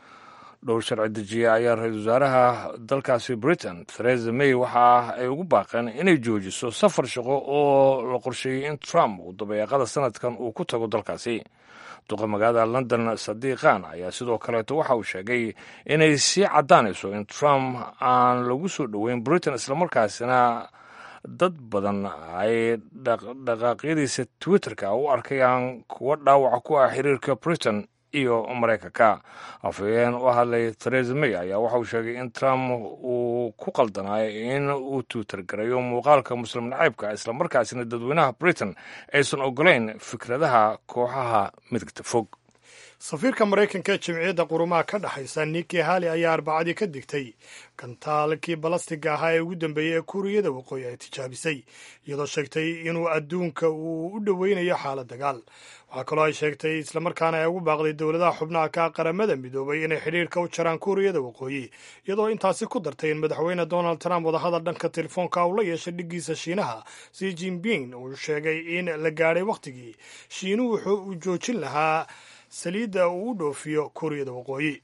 dhowr sharci dejiye ayaa ra-iisul wasaaraha dalkaasi britain theresa may waxa ay ugu baaqeen inay joojiso safar shaqo oo la qorsheeyey in trump uu dabeeqada sanadkan uu ku tago dalkaasi duqa magaalada london sadiiqan ayaa sidoo kaleeto waxa uu sheegay inay sii caddaanayso in trump aan lagu soo dhoweyn britain islamarkaasina dad badan ay dhaqdhaqaaqyadiisa twitterka u arkayaan kuwo dhaawaca ku ah xiriirka britain iyo maraykanka afhayeen u hadlay theresa may ayaa waxa uu sheegay in trump uu ku qaldanaay in uu twitter garayo muuqaalka muslim nacaybka islamarkaasina dadweynaha britain aysan ogolayn fikradaha kooxaha midigta fog safiirka maraykanka ee jimciyadda qurumaha ka dhexaysa niki hali ayaa arbacadii ka digtay gantaalkii balastiga ahaa ee ugu dambeeyey ee kuuriyada waqooyi ay tijaabisay iyadoo sheegtay inuu adduunka uu u dhoweynayo xaalad dagaal waxaa kaloo ay sheegtay islamarkaana ay ugu baaqday dowladaha xubnaha ka qaramada midoobay inay xidhiirka u jaraan kuuriyada waqooyi iyadoo intaasi ku dartay in madaxweyne donald trump wadahadal dhanka telefoonka uu la yeeshay dhiggiisa shiinaha si jinping uu sheegay in la gaadhay wakhtigii shiinuhu wuxuu uu joojin lahaa saliidda uu u dhoofiyo kuuriyada waqooyi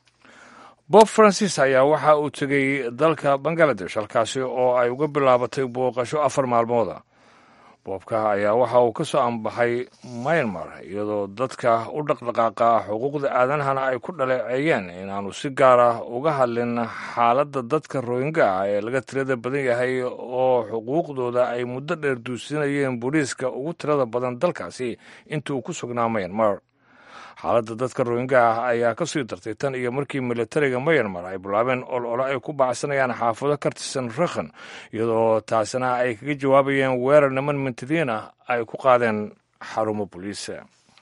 bob francis ayaa waxa uu tegey dalka bangaladesh halkaasi oo ay uga bilaabatay booqasho afar maalmooda boobka ayaa waxa uu ka soo ambaxay myanmar iyadoo dadka u dhaqdhaqaaqa xuquuqda aadanahana ay ku dhaleeceeyeen inaanu si gaar ah uga hadlin xaaladda dadka royinga ah ee laga tirada badan yahay oo xuquuqdooda ay muddo dheer duusinayeen booliiska ugu tirada badan dalkaasi intii uu ku sugnaa myanmar xaaladda dadka royinga ah ayaa ka sii dartay tan iyo markii militariga myanmar ay bilaabeen olole ay ku baacsanayaan xaafado ka tirsan rakhan iyadoo taasina ay kaga jawaabayeen weerar niman mintidiin ah ay ku qaadeen xarumo boliisa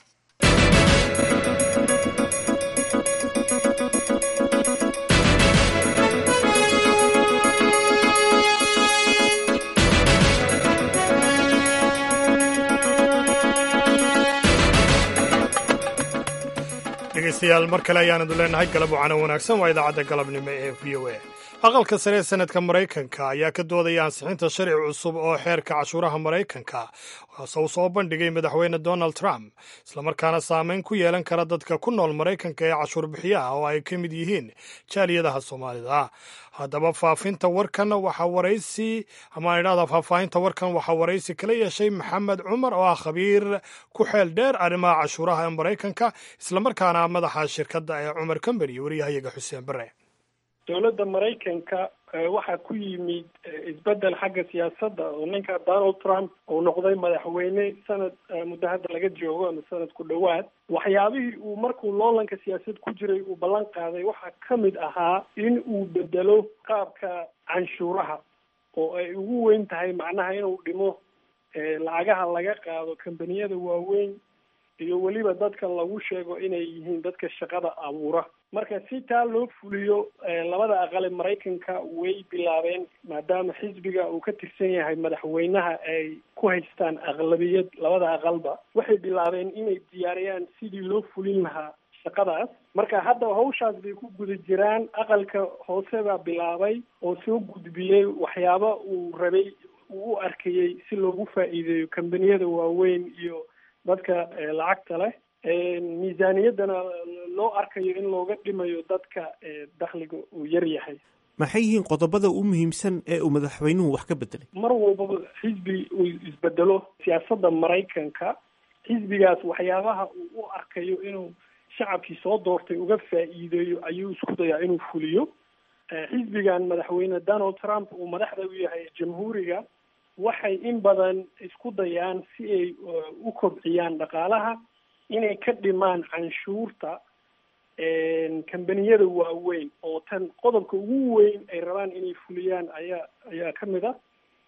dhegeystayaal mar kale ayaanadu leenahay galab wacano wanaagsan waa idaacadda galabnimo ee v o a aqalka sare ee sanadka maraykanka ayaa ka doodaya ansixinta sharci cusub oo xeerka cashuuraha maraykanka kaase uu soo bandhigay madaxweyne donald trump islamarkaana saameyn ku yeelan kara dadka ku nool maraykanka ee cashuur bixiyaha oo ay ka mid yihiin jaaliyadaha soomaalida haddaba faafinta warkan waxaa waraysi ama idhahda faahfaahinta warkan waxaa waraysi kala yeeshay maxamed cumar oo ah khabiir ku xeel dheer arrimaha cashuuraha ee maraykanka islamarkaana madaxa shirkadda ee cumar combany waryahayaga xuseen bare dowladda maraykanka waxaa ku yimid isbedel xagga siyaasadda oo ninka donald trump uu noqday madaxweyne sanad muddo hadda laga joogo ama sanad ku dhowaad waxyaabihii uu markuu loolanka siyaasad ku jiray uu ballan qaaday waxaa ka mid ahaa in uu bedelo qaabka canshuuraha oo ay ugu weyn tahay macnaha inuu dhimo lacagaha laga qaado kambaniyada waaweyn iyo weliba dadka lagu sheego inay yihiin dadka shaqada abuura marka si taa loo fuliyo labada aqal ee maraykanka way bilaabeen maadaama xisbiga uu ka tirsan yahay madaxweynaha ay ku haystaan aqlabiyad labada aqalba waxay bilaabeen inay diyaariyaan sidii loo fulin lahaa shaqadaas marka hadda hawshaas bay ku guda jiraan aqalka hoose baa bilaabay oo soo gudbiyey waxyaaba uu rabay uu u arkayey si loogu faa'iideeyo kambaniyada waaweyn iyo dadka lacagta leh miisaaniyaddana loo arkayo in looga dhimayo dadka dakhliga uu yar yahay maxay yihiin qodobada u muhiimsan ee uu madaxweynuhu wax ka bedelay mar walbaba xisbi uu isbedelo siyaasadda maraykanka xisbigaas waxyaabaha uu u arkayo inuu shacabkii soo doortay uga faa'iideeyo ayuu isku dayaa inuu fuliyo xisbigan madaxweyne donald trump uu madaxda u yahay jamhuuriga waxay in badan isku dayaan si ay u kobciyaan dhaqaalaha inay ka dhimaan canshuurta kambaniyada waaweyn oo tan qodobka ugu weyn ay rabaan inay fuliyaan ayaa ayaa ka mid a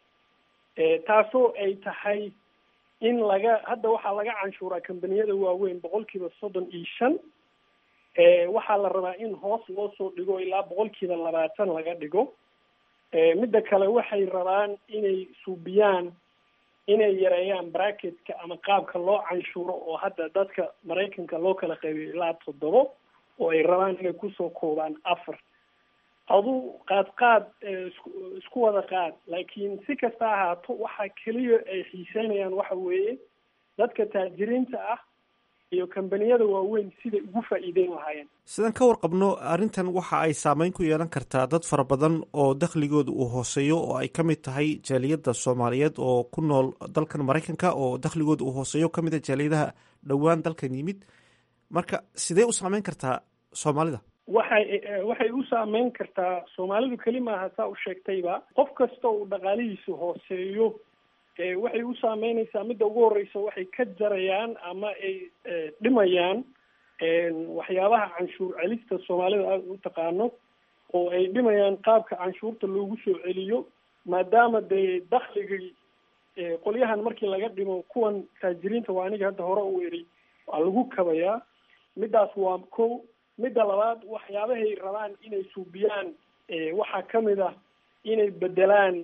taasoo ay tahay in laga hadda waxaa laga canshuuraa kambaniyada waaweyn boqolkiiba soddon iyo shan waxaa la rabaa in hoos loo soo dhigo ilaa boqolkiiba labaatan laga dhigo midda kale waxay rabaan inay suubiyaan inay yareeyaan bracketka ama qaabka loo canshuuro oo hadda dadka maraykanka loo kala qaybiyo ilaa toddobo oo ay rabaan inay kusoo koobaan afar aduu qaad qaad isku isku wada qaad laakiin si kasta ahaato waxa keliya ay xiiseynayaan waxa weeye dadka taajiriinta ah iyo kambaniyada waaweyn siday ugu faa'iideyn lahaayeen sidaan ka warqabno arrintan waxa ay saameyn ku yeelan kartaa dad fara badan oo dakhligooda uu hooseeyo oo ay ka mid tahay jaaliyadda soomaaliyeed oo ku nool dalkan maraykanka oo dakhligooda uu hooseeyo ka mid a jaaliyadaha dhowaan dalkan yimid marka sidee u saameyn kartaa soomaalida waxay waxay u saameyn kartaa soomaalidu keli maaha saa u sheegtayba qof kasta uu dhaqaalihiisu hooseeyo waxay u saameynaysaa midda ugu horeysa waxay ka jarayaan ama ay dhimayaan waxyaabaha canshuur celista soomaalida aada u taqaano oo ay dhimayaan qaabka canshuurta loogu soo celiyo maadaama dee dakhligii qolyahan markii laga dhimo kuwan taajiriinta waa aniga hadda hore u eri waa lagu kabayaa middaas waa ko midda labaad waxyaabahay rabaan inay suubiyaan waxaa kamid ah inay bedelaan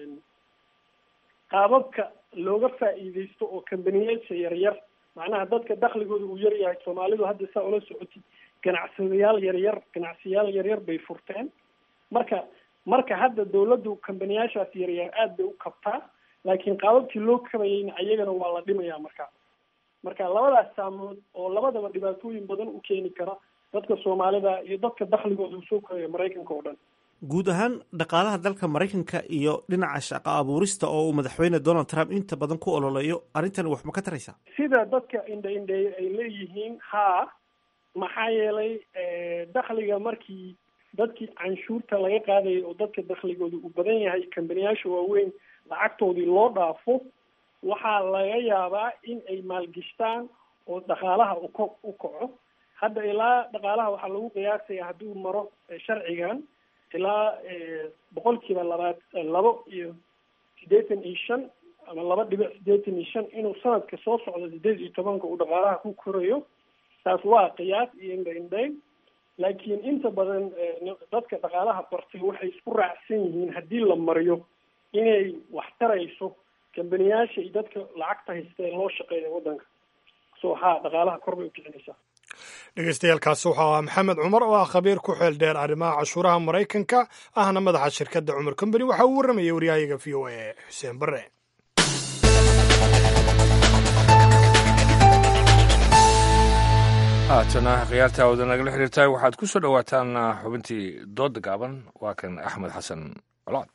qaababka looga faa'iideysto oo kambaniyaasha yaryar macnaha dadka dakhligooda uu yar yahay soomaalidu hadda saa ula socotid ganacsadayaal yaryar ganacsiyaal yaryar bay furteen marka marka hadda dawladdu kambaniyaashaas yaryar aad bay u kabtaa laakiin qaababkii loo kabayayna ayagana waa la dhimayaa marka marka labadaas saamood oo labadaba dhibaatooyin badan u keeni kara dadka soomaalida iyo dadka dakhligooda uu soo koraya maraykanka oo dhan guud ahaan dhaqaalaha dalka maraykanka iyo dhinaca shaqo abuurista oo uu madaxweyne donald trump inta badan ku ololeeyo arrintan wax ma ka taraysaa sida dadka indha indheeye ay leeyihiin haa maxaa yeelay dakhliga markii dadkii canshuurta laga qaadayay oo dadka dakhligooda uu badan yahay kambaniyaasha waaweyn lacagtoodii loo dhaafo waxaa laga yaabaa in ay maalgishtaan oo dhaqaalaha uko u kaco hadda ilaa dhaqaalaha waxaa lagu qiyaasaya hadduu maro sharcigan ilaa boqolkiiba labaad labo iyo siddeetan iyo shan ama laba dhibic siddeetan iyo shan inuu sanadka soo socdo sideed iyo tobanka uu dhaqaalaha ku korayo taas waa qiyaas iyo indha indhayn laakiin inta badan dadka dhaqaalaha bartay waxay isku raacsan yihiin haddii la mariyo inay wax tarayso kambaniyaasha iyo dadka lacagta haysta ee loo shaqeeya waddanka so haa dhaqaalaha kor bay u kicinaysaa dhegeystayaaalkaasi wuxuu ahaa maxamed cumar oo ah khabiir ku xeel dheer arrimaha cashuuraha maraykanka ahna madaxa shirkadda cumar combany waxaa uu warramayay waryahayaga v o a xuseen bare haatana khiyaarta wada nagala xiriirtahay waxaad ku soo dhowaataan xubintii dooda gaaban waa kan axmed xasan colaad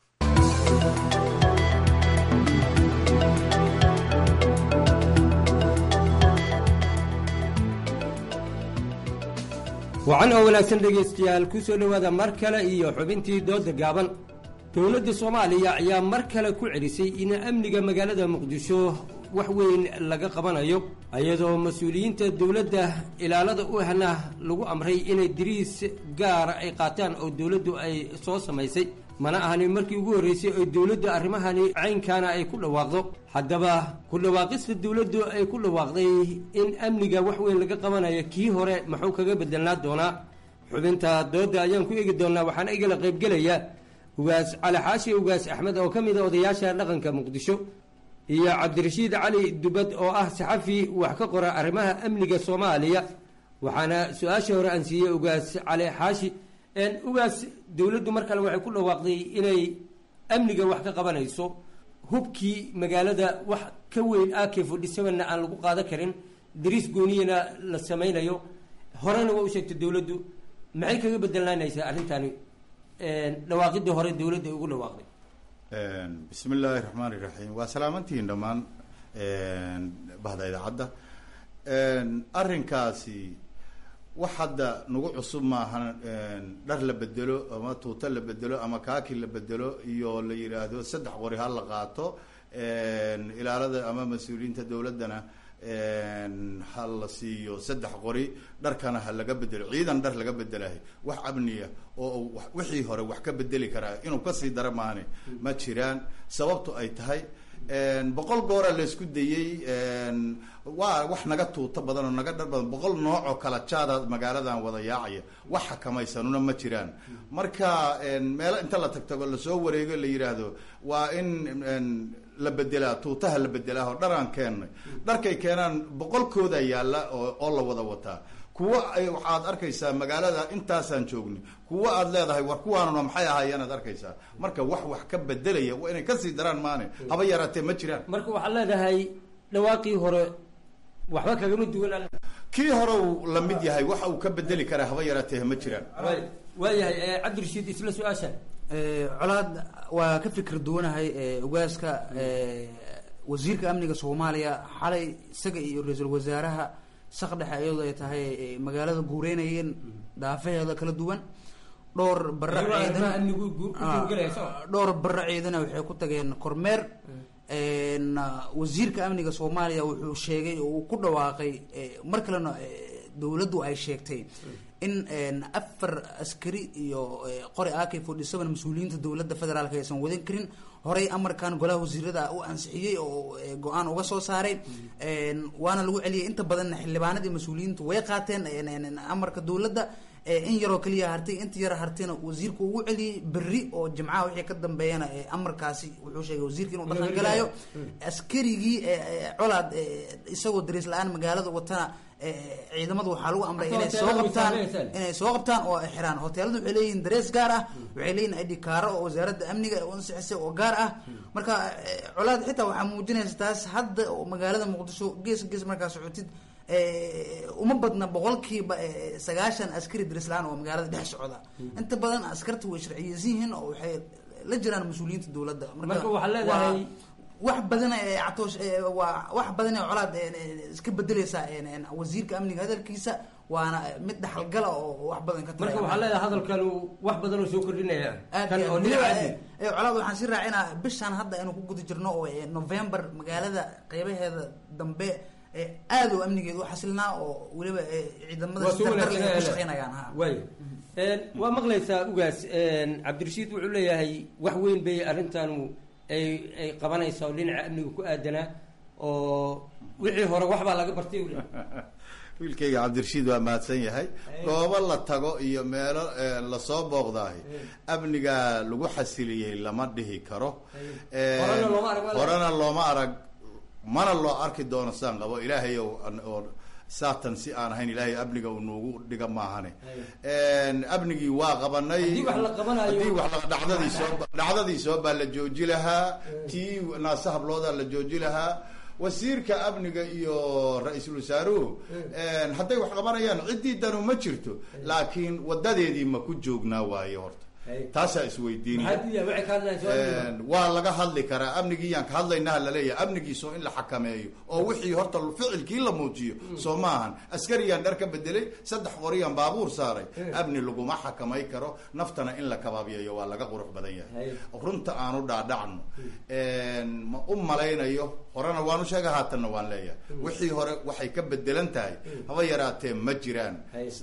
wacan oo wanaagsan dhegaystayaal ku soo dhowaada mar kale iyo xubintii dooda gaaban dowladda soomaaliya ayaa mar kale ku celisay in amniga magaalada muqdisho wax weyn laga qabanayo iyadoo mas-uuliyiinta dowladda ilaalada u ahna lagu amray inay diriis gaara ay qaataan oo dowladdu ay soo samaysay mana ahani markii ugu horreysay oo dowladdu arrimahani caynkaana ay ku dhawaaqdo haddaba ku dhawaaqista dowladdu ay ku dhawaaqday in amniga wax weyn laga qabanayo kii hore muxuu kaga bedelnaa doonaa xubinta doodda ayaan ku eegi doonaa waxaana igala qaybgelaya ugaas cali xaashi ugaas axmed oo ka mid a odayaasha dhaqanka muqdisho iyo cabdirashiid cali dubad oo ah saxafi wax ka qora arrimaha amniga soomaaliya waxaana su-aasha hore aan siiyey ugaas cali xaashi ugaas dowladdu mar kale waxay ku dhawaaqday inay amniga wax ka qabanayso hubkii magaalada wax ka weyn ak forty sevenna aan lagu qaadan karin dariis gooniyana la samaynayo horena waa u sheegtay dowladdu maxay kaga bedelanaysaa arrintani dhawaaqidii hore dowladda ay ugu dhawaaqday bismi illaahi raxmaan iraxiim waa salaamantihiin dhammaan bahda idaacadda arrinkaasi wax hadda nagu cusub maahan dhar la bedelo ama tuuto la bedelo ama kaaki la bedelo iyo la yidhaahdo saddex qori ha la qaato ilaalada ama mas-uuliyiinta dowladdana ha la siiyo saddex qori dharkana ha laga bedelo ciidan dhar laga bedelahay wax amniya oo wixii hore wax ka bedeli karaa inuu kasii dara maane ma jiraan sababtu ay tahay boqol goora laysku dayey waa wax naga tuuto badan oo naga dhar badan boqol nooc oo kala jaada magaaladan wada yaacaya wax xakamaysanuna ma jiraan marka meelo inta la tagtago lasoo wareego la yidhaahdo waa in la bedelaa tuutaha la bedelaa oo dharaan keennay dharkay keenaan boqolkooda yaalla oo oo la wada wataa kuwa ay waxaad arkaysaa magaalada intaasaan joogni kuwa aad leedahay war kuwaanuna maxay ahaayeen aad arkaysaa marka wax wax ka bedelaya waa inay kasii daraan maane haba yaraatee ma jiraan marka waxaad leedahay dhawaaqii hore waxba kagama duwan kii hore uu la mid yahay waxa uu ka bedeli karaa haba yaraatee ma jiraan waayahay cabdirashiid isla su-aasha colaad waa ka fikir duwanahay ugaaska wasiirka amniga soomaaliya xalay isaga iyo ra-iisul wasaaraha saq dhexe iyadoo ay tahay magaalada guureynayeen dhaafaheeda kala duwan dhowr bara ciidan dhowr bara ciidana waxay ku tageen kormeer wasiirka amniga soomaaliya wuxuu sheegay oo uu ku dhawaaqay mar kalena dowladdu ay sheegtay in afar askari iyo qori ak forty seven mas-uuliyiinta dowladda federaalk aysan wadan karin horey amarkan golaha wasiirada u ansixiyey oo go-aan uga soo saaray waana lagu celiyay inta badanna xildhibaanadii mas-uuliyiintu way qaateen amarka dowladda in yaroo keliya hartay inta yar hartayna wasiirku ugu celiyey berri oo jimcaha wixii ka dambeeyana amarkaasi wuxuu sheegay wasiirka inuu dhaqan galaayo askarigii colaad isagoo dariis la-aan magaalada watana ciidamadu waxaa lagu amray inay soo qabtaan inay soo qabtaan oo ay xiraan hoteeladu waxay leeyihiin darees gaar ah waxay leeyihin id kaaro oo wasaaradda amniga u ansixisay oo gaar ah marka colaad xitaa waxaa muujinaysa taas hadda oo magaalada muqdisho gees gees markaa socotid uma badna boqolkiiba sagaashan askari darislaan oo magaalada dhex socda inta badan askarta way sharciyeysan yihiin oo waxay la jiraan mas-uuliyiinta dowladda marka waxaa leedahay wax badan catoosh waa wax badan ee colaad iska bedeleysaa wasiirka amniga hadalkiisa waana mid dhaxalgala oo wax badan ka marka waxaa leedahay hadalkan wax badan oo soo kordhinaya kan oo colaad waxaan si raacinaa bishaan hadda aynu ku guda jirno oo november magaalada qeybaheeda dambe aada oo amnigeeda u xasilnaa oo weliba ciidamada sidardarle ay ku shaqeynayaan ha waay waa maqlaysaa ugaas cabdirashiid wuxuu leeyahay wax weyn bay arrintanu ay ay qabanaysaa oo dhinaca amniga ku aadanaa oo wixii hore waxbaa laga bartay wiilkayga cabdirashiid waa mahadsan yahay goobo la tago iyo meelo lasoo booqdaahi amnigaa lagu xasiliyey lama dhihi karo horena looma arag mana loo arki doono saan qabo ilaahay oo saatan si aan ahayn ilaahay amniga uu noogu dhiga maahane amnigii waa qabanay haddii wax dhacdadii soo dhacdadii soo baa la jooji lahaa tii naase habloodaa la jooji lahaa wasiirka amniga iyo ra-iisul wasaaruhu hadday wax qabanayaan ciddii danu ma jirto laakiin wadadeedii ma ku joognaa waaye horta taasaa isweydiinaya waa laga hadli karaa amnigiiyaan ka hadlaynaha laleeyahay amnigiisoo in la xakameeyo oo wixii horta ficilkii la muujiyo soo maahan askariyaan dhar ka bedelay saddex qoriyaan baabuur saaray amni laguma xakamay karo naftana in la kabaabiyayo waa laga qurux badan yahay runta aanu dhaadhacno ma u malaynayo horena waanu sheega haatanna waan leeyahay wixii hore waxay ka bedelan tahay haba yaraatee ma jiraan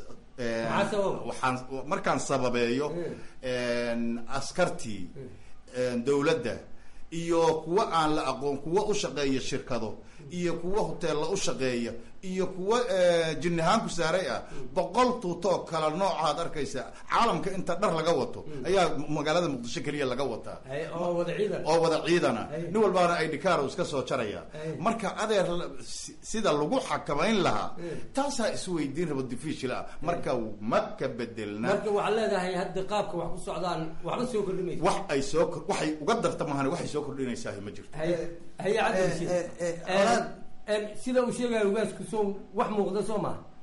waxaan markaan sababeeyo askartii dowladda iyo kuwa aan la aqoon kuwa u shaqeeya shirkado iyo kuwa hoteella u shaqeeya iyo kuwa jinnihaan ku saaray ah boqol tuutoo kala noocaad arkaysa caalamka inta dhar laga wato ayaa magaalada muqdisho keliya laga wataa oo wada ciidana nin walbaana idhikaar iska soo jaraya marka adeer sida lagu xakamayn lahaa taasaa isweydiin rabo difiishil ah marka ma ka bedelna marka waxaad leedahay hadda qaabka wax ku socdaan waxba soo kordhimaysa wax ay soo waxay uga darta mahane waxay soo kordhinaysaa ma jirto haya cabdirashiid sida uu sheegaya ugaasku soo wax muuqda soo maha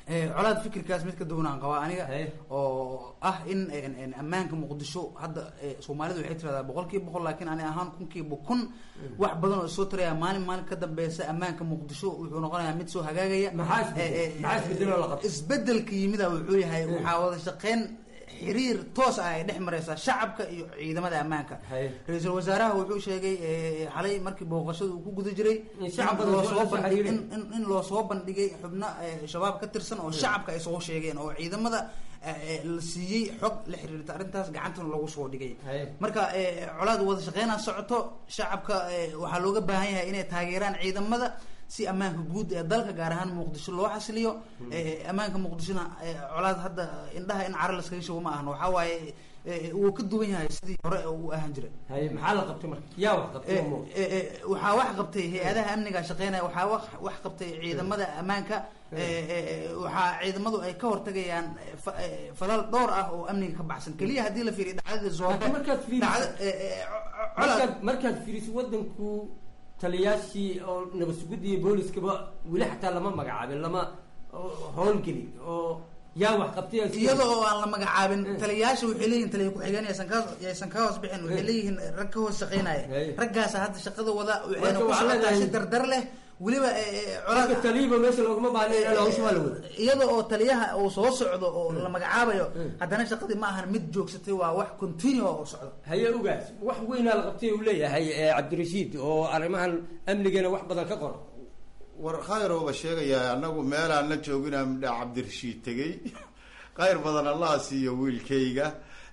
colaad fikirkaas mid ka duwanaan qabaa aniga oo ah in ammaanka muqdisho hadda soomaalidu waxay tiradaa boqol kiiba boqol laakiin ani ahaan kun kiiba kun wax badan oo soo taraya maalin maalin ka dambeysa ammaanka muqdisho wuxuu noqonayaa mid soo hagaagaya isbedelka yimida wuxuu yahay waxaa wada shaqeyn xiriir toos ah ay dhex mareysaa shacabka iyo ciidamada ammaanka ra-iisul wasaaraha wuxuu sheegay xalay markii booqashada uu ku guda jiray in loo soo bandhigay xubno shabaab ka tirsan oo shacabka ay soo sheegeen oo ciidamada la siiyey xog la xiriirta arrintaas gacantana lagu soo dhigay marka colaad wada shaqeynaa socoto shacabka waxaa looga baahan yahay inay taageeraan ciidamada si ammaanka guud ee dalka gaar ahaan muqdisho loo xasiliyo ammaanka muqdishona colaad hadda indhaha in cara laskaga shubo ma ahan waxaa waaye wuu ka duwan yahay sidii hore uu ahaan jiray maxaa la qabtay marka yaa wax qabtay waxaa wax qabtay hay-adaha amniga shaqeynaya waxaa wax wax qabtay ciidamada ammaanka waxaa ciidamadu ay ka hortagayaan falal dhowr ah oo amniga ka baxsan keliya haddii la fiiriyo dhacdada zoobe markaad fiiriso markaad fiiriso wadanku taliyaashii oo nabad sugidda iyo booliskaba weli xataa lama magacaabin lama howlgelin oo yaa wax qabtay iyada oo aan la magacaabin taliyayaasha waxay leeyihin taliya ku-xigeen yaysan ka yaysan ka hoos bixin waxay leeyihiin rag ka hoos shaqeynaya raggaasa hadda shaqada wada waxayna ku socotaa si dardar leh weliba taliyiba meesha looguma baahna hawsha waa la wada iyada oo taliyaha uu soo socdo oo la magacaabayo haddana shaqadii ma ahan mid joogsatay waa wax continue oo socdo haye ogaas wax weynaa la qabtay uu leeyahay cabdirashiid oo arrimahan amnigana wax badan ka qoro war khayrooba sheegayaa anagu meelaan la jooginaa midha cabdirashiid tegey khayr badan allaha siiyo wiilkayga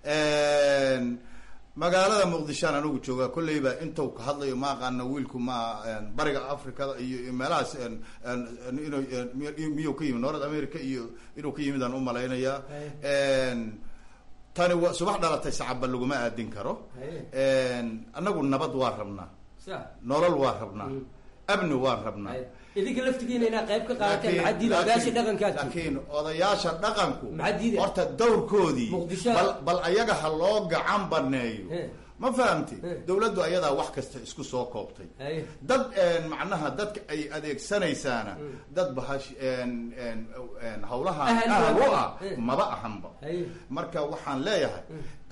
magaalada muqdishoan anigu joogaa kolleyba intuu ka hadlayo ma aqaana wiilku ma bariga africada iyo meelahaas inu miyuu ka yimid north america iyo inuu ka yimid aan u malaynayaa tani wa subax dhalatay sacabba laguma aadin karo anagu nabad waa rabnaa nolol waa rabnaa amni waan rabnaa idinka laftigiina inaa qayb ka qaadateen maxaa diida odayaasha dhaqankaas laakiin odayaasha dhaqanku horta dawrkoodii bal bal ayaga ha loo gacan baneeyo ma fahamti dawladdu ayadaa wax kasta isku soo koobtay dad macnaha dadka ay adeegsanaysaana dad bahash hawlaha ahal u ah maba ahanba marka waxaan leeyahay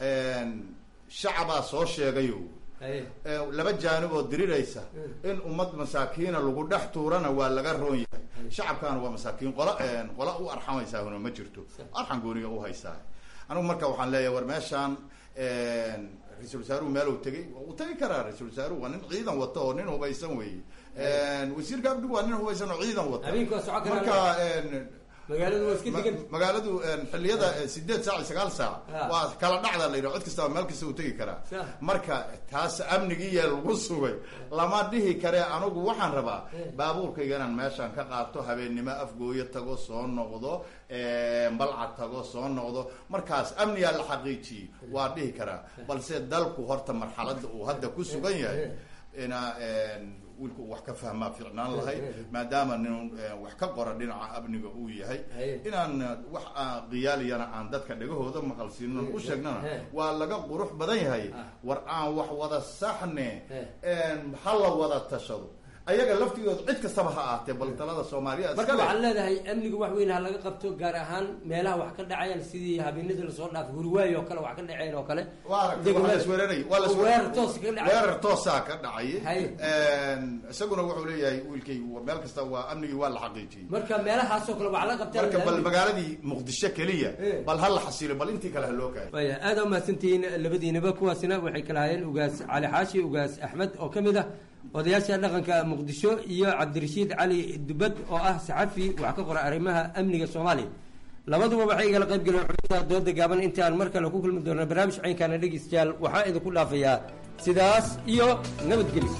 shacabaa soo sheegayo laba jaanib oo diriraysa in ummad masaakiina lagu dhex tuurana waa laga roon yahay shacabkaana waa masaakiin qola qola u arxamaysaahuna ma jirto arxan gooniga u haysaa anigu marka waxaan leeyahay war meeshaan ra-iisul wasaaruhu meel uu tegay uu tegi karaa ra-isul wasaaruhu waa nin ciidan wato oo nin hubaysan weeye wasiirka abdigu waa nin hubaysan oo ciidan wata marka magaaladu waa iska degan magaaladu xilliyada sideed saac iyo sagaal saac waa kala dhacda la yidhaha cod kastaba meel kasta uu tegi karaa marka taas amnigiiya lagu sugay lama dhihi kare anigu waxaan rabaa baabuurkayga inaan meeshaan ka qaato habeennimo afgooyo tago soo noqdo balca tago soo noqdo markaas amnigaa la xaqiijiyey waa dhihi karaa balse dalku horta marxalada uu hadda ku sugan yahay ina wiilku wax ka fahmaa fiicnaan lahayd maadaama nin wax ka qora dhinaca amniga uu yahay inaan wax qiyaaliyana aan dadka dhegahooda maqalsiino u sheegnana waa laga qurux badan yahay war aan wax wada saxne ha la wada tashado ayaga laftigooda cid kastaba ha ahaatee bal talada soomaaliya marka waxaan leedahay amniga wax weyn ha laga qabto gaar ahaan meelaha wax ka dhacayaan sidii habeenadii lasoo dhaafay hurwaay oo kale wax ka dhaceen oo kale lasweeraray weerar toos ka dhacay weerar toosaa ka dhacay isaguna wuxuu leeyahay wiilkay meel kasta waa amnigii waa la xaqiijiyey marka meelahaasoo kale wax la qabteen marka bal magaaladii muqdisho keliya bal ha la xasilo bal intii kale ha loo kaayo waya aada umahadsantihiin labadiinaba kuwaasina waxay kala hayeen ugaas cali xaashi ugaas axmed oo kamid ah odayaasha dhaqanka muqdisho iyo cabdirashiid cali dubad oo ah saxafi wax ka qora arrimaha amniga soomaaliya labaduba waxay igala qayb galeen xubinta dooda gaaban inta aan mar kale ku kulmi doona barnaamij caynkaana dhegeystayaal waxaa idinku dhaafayaa sidaas iyo nabadgelyo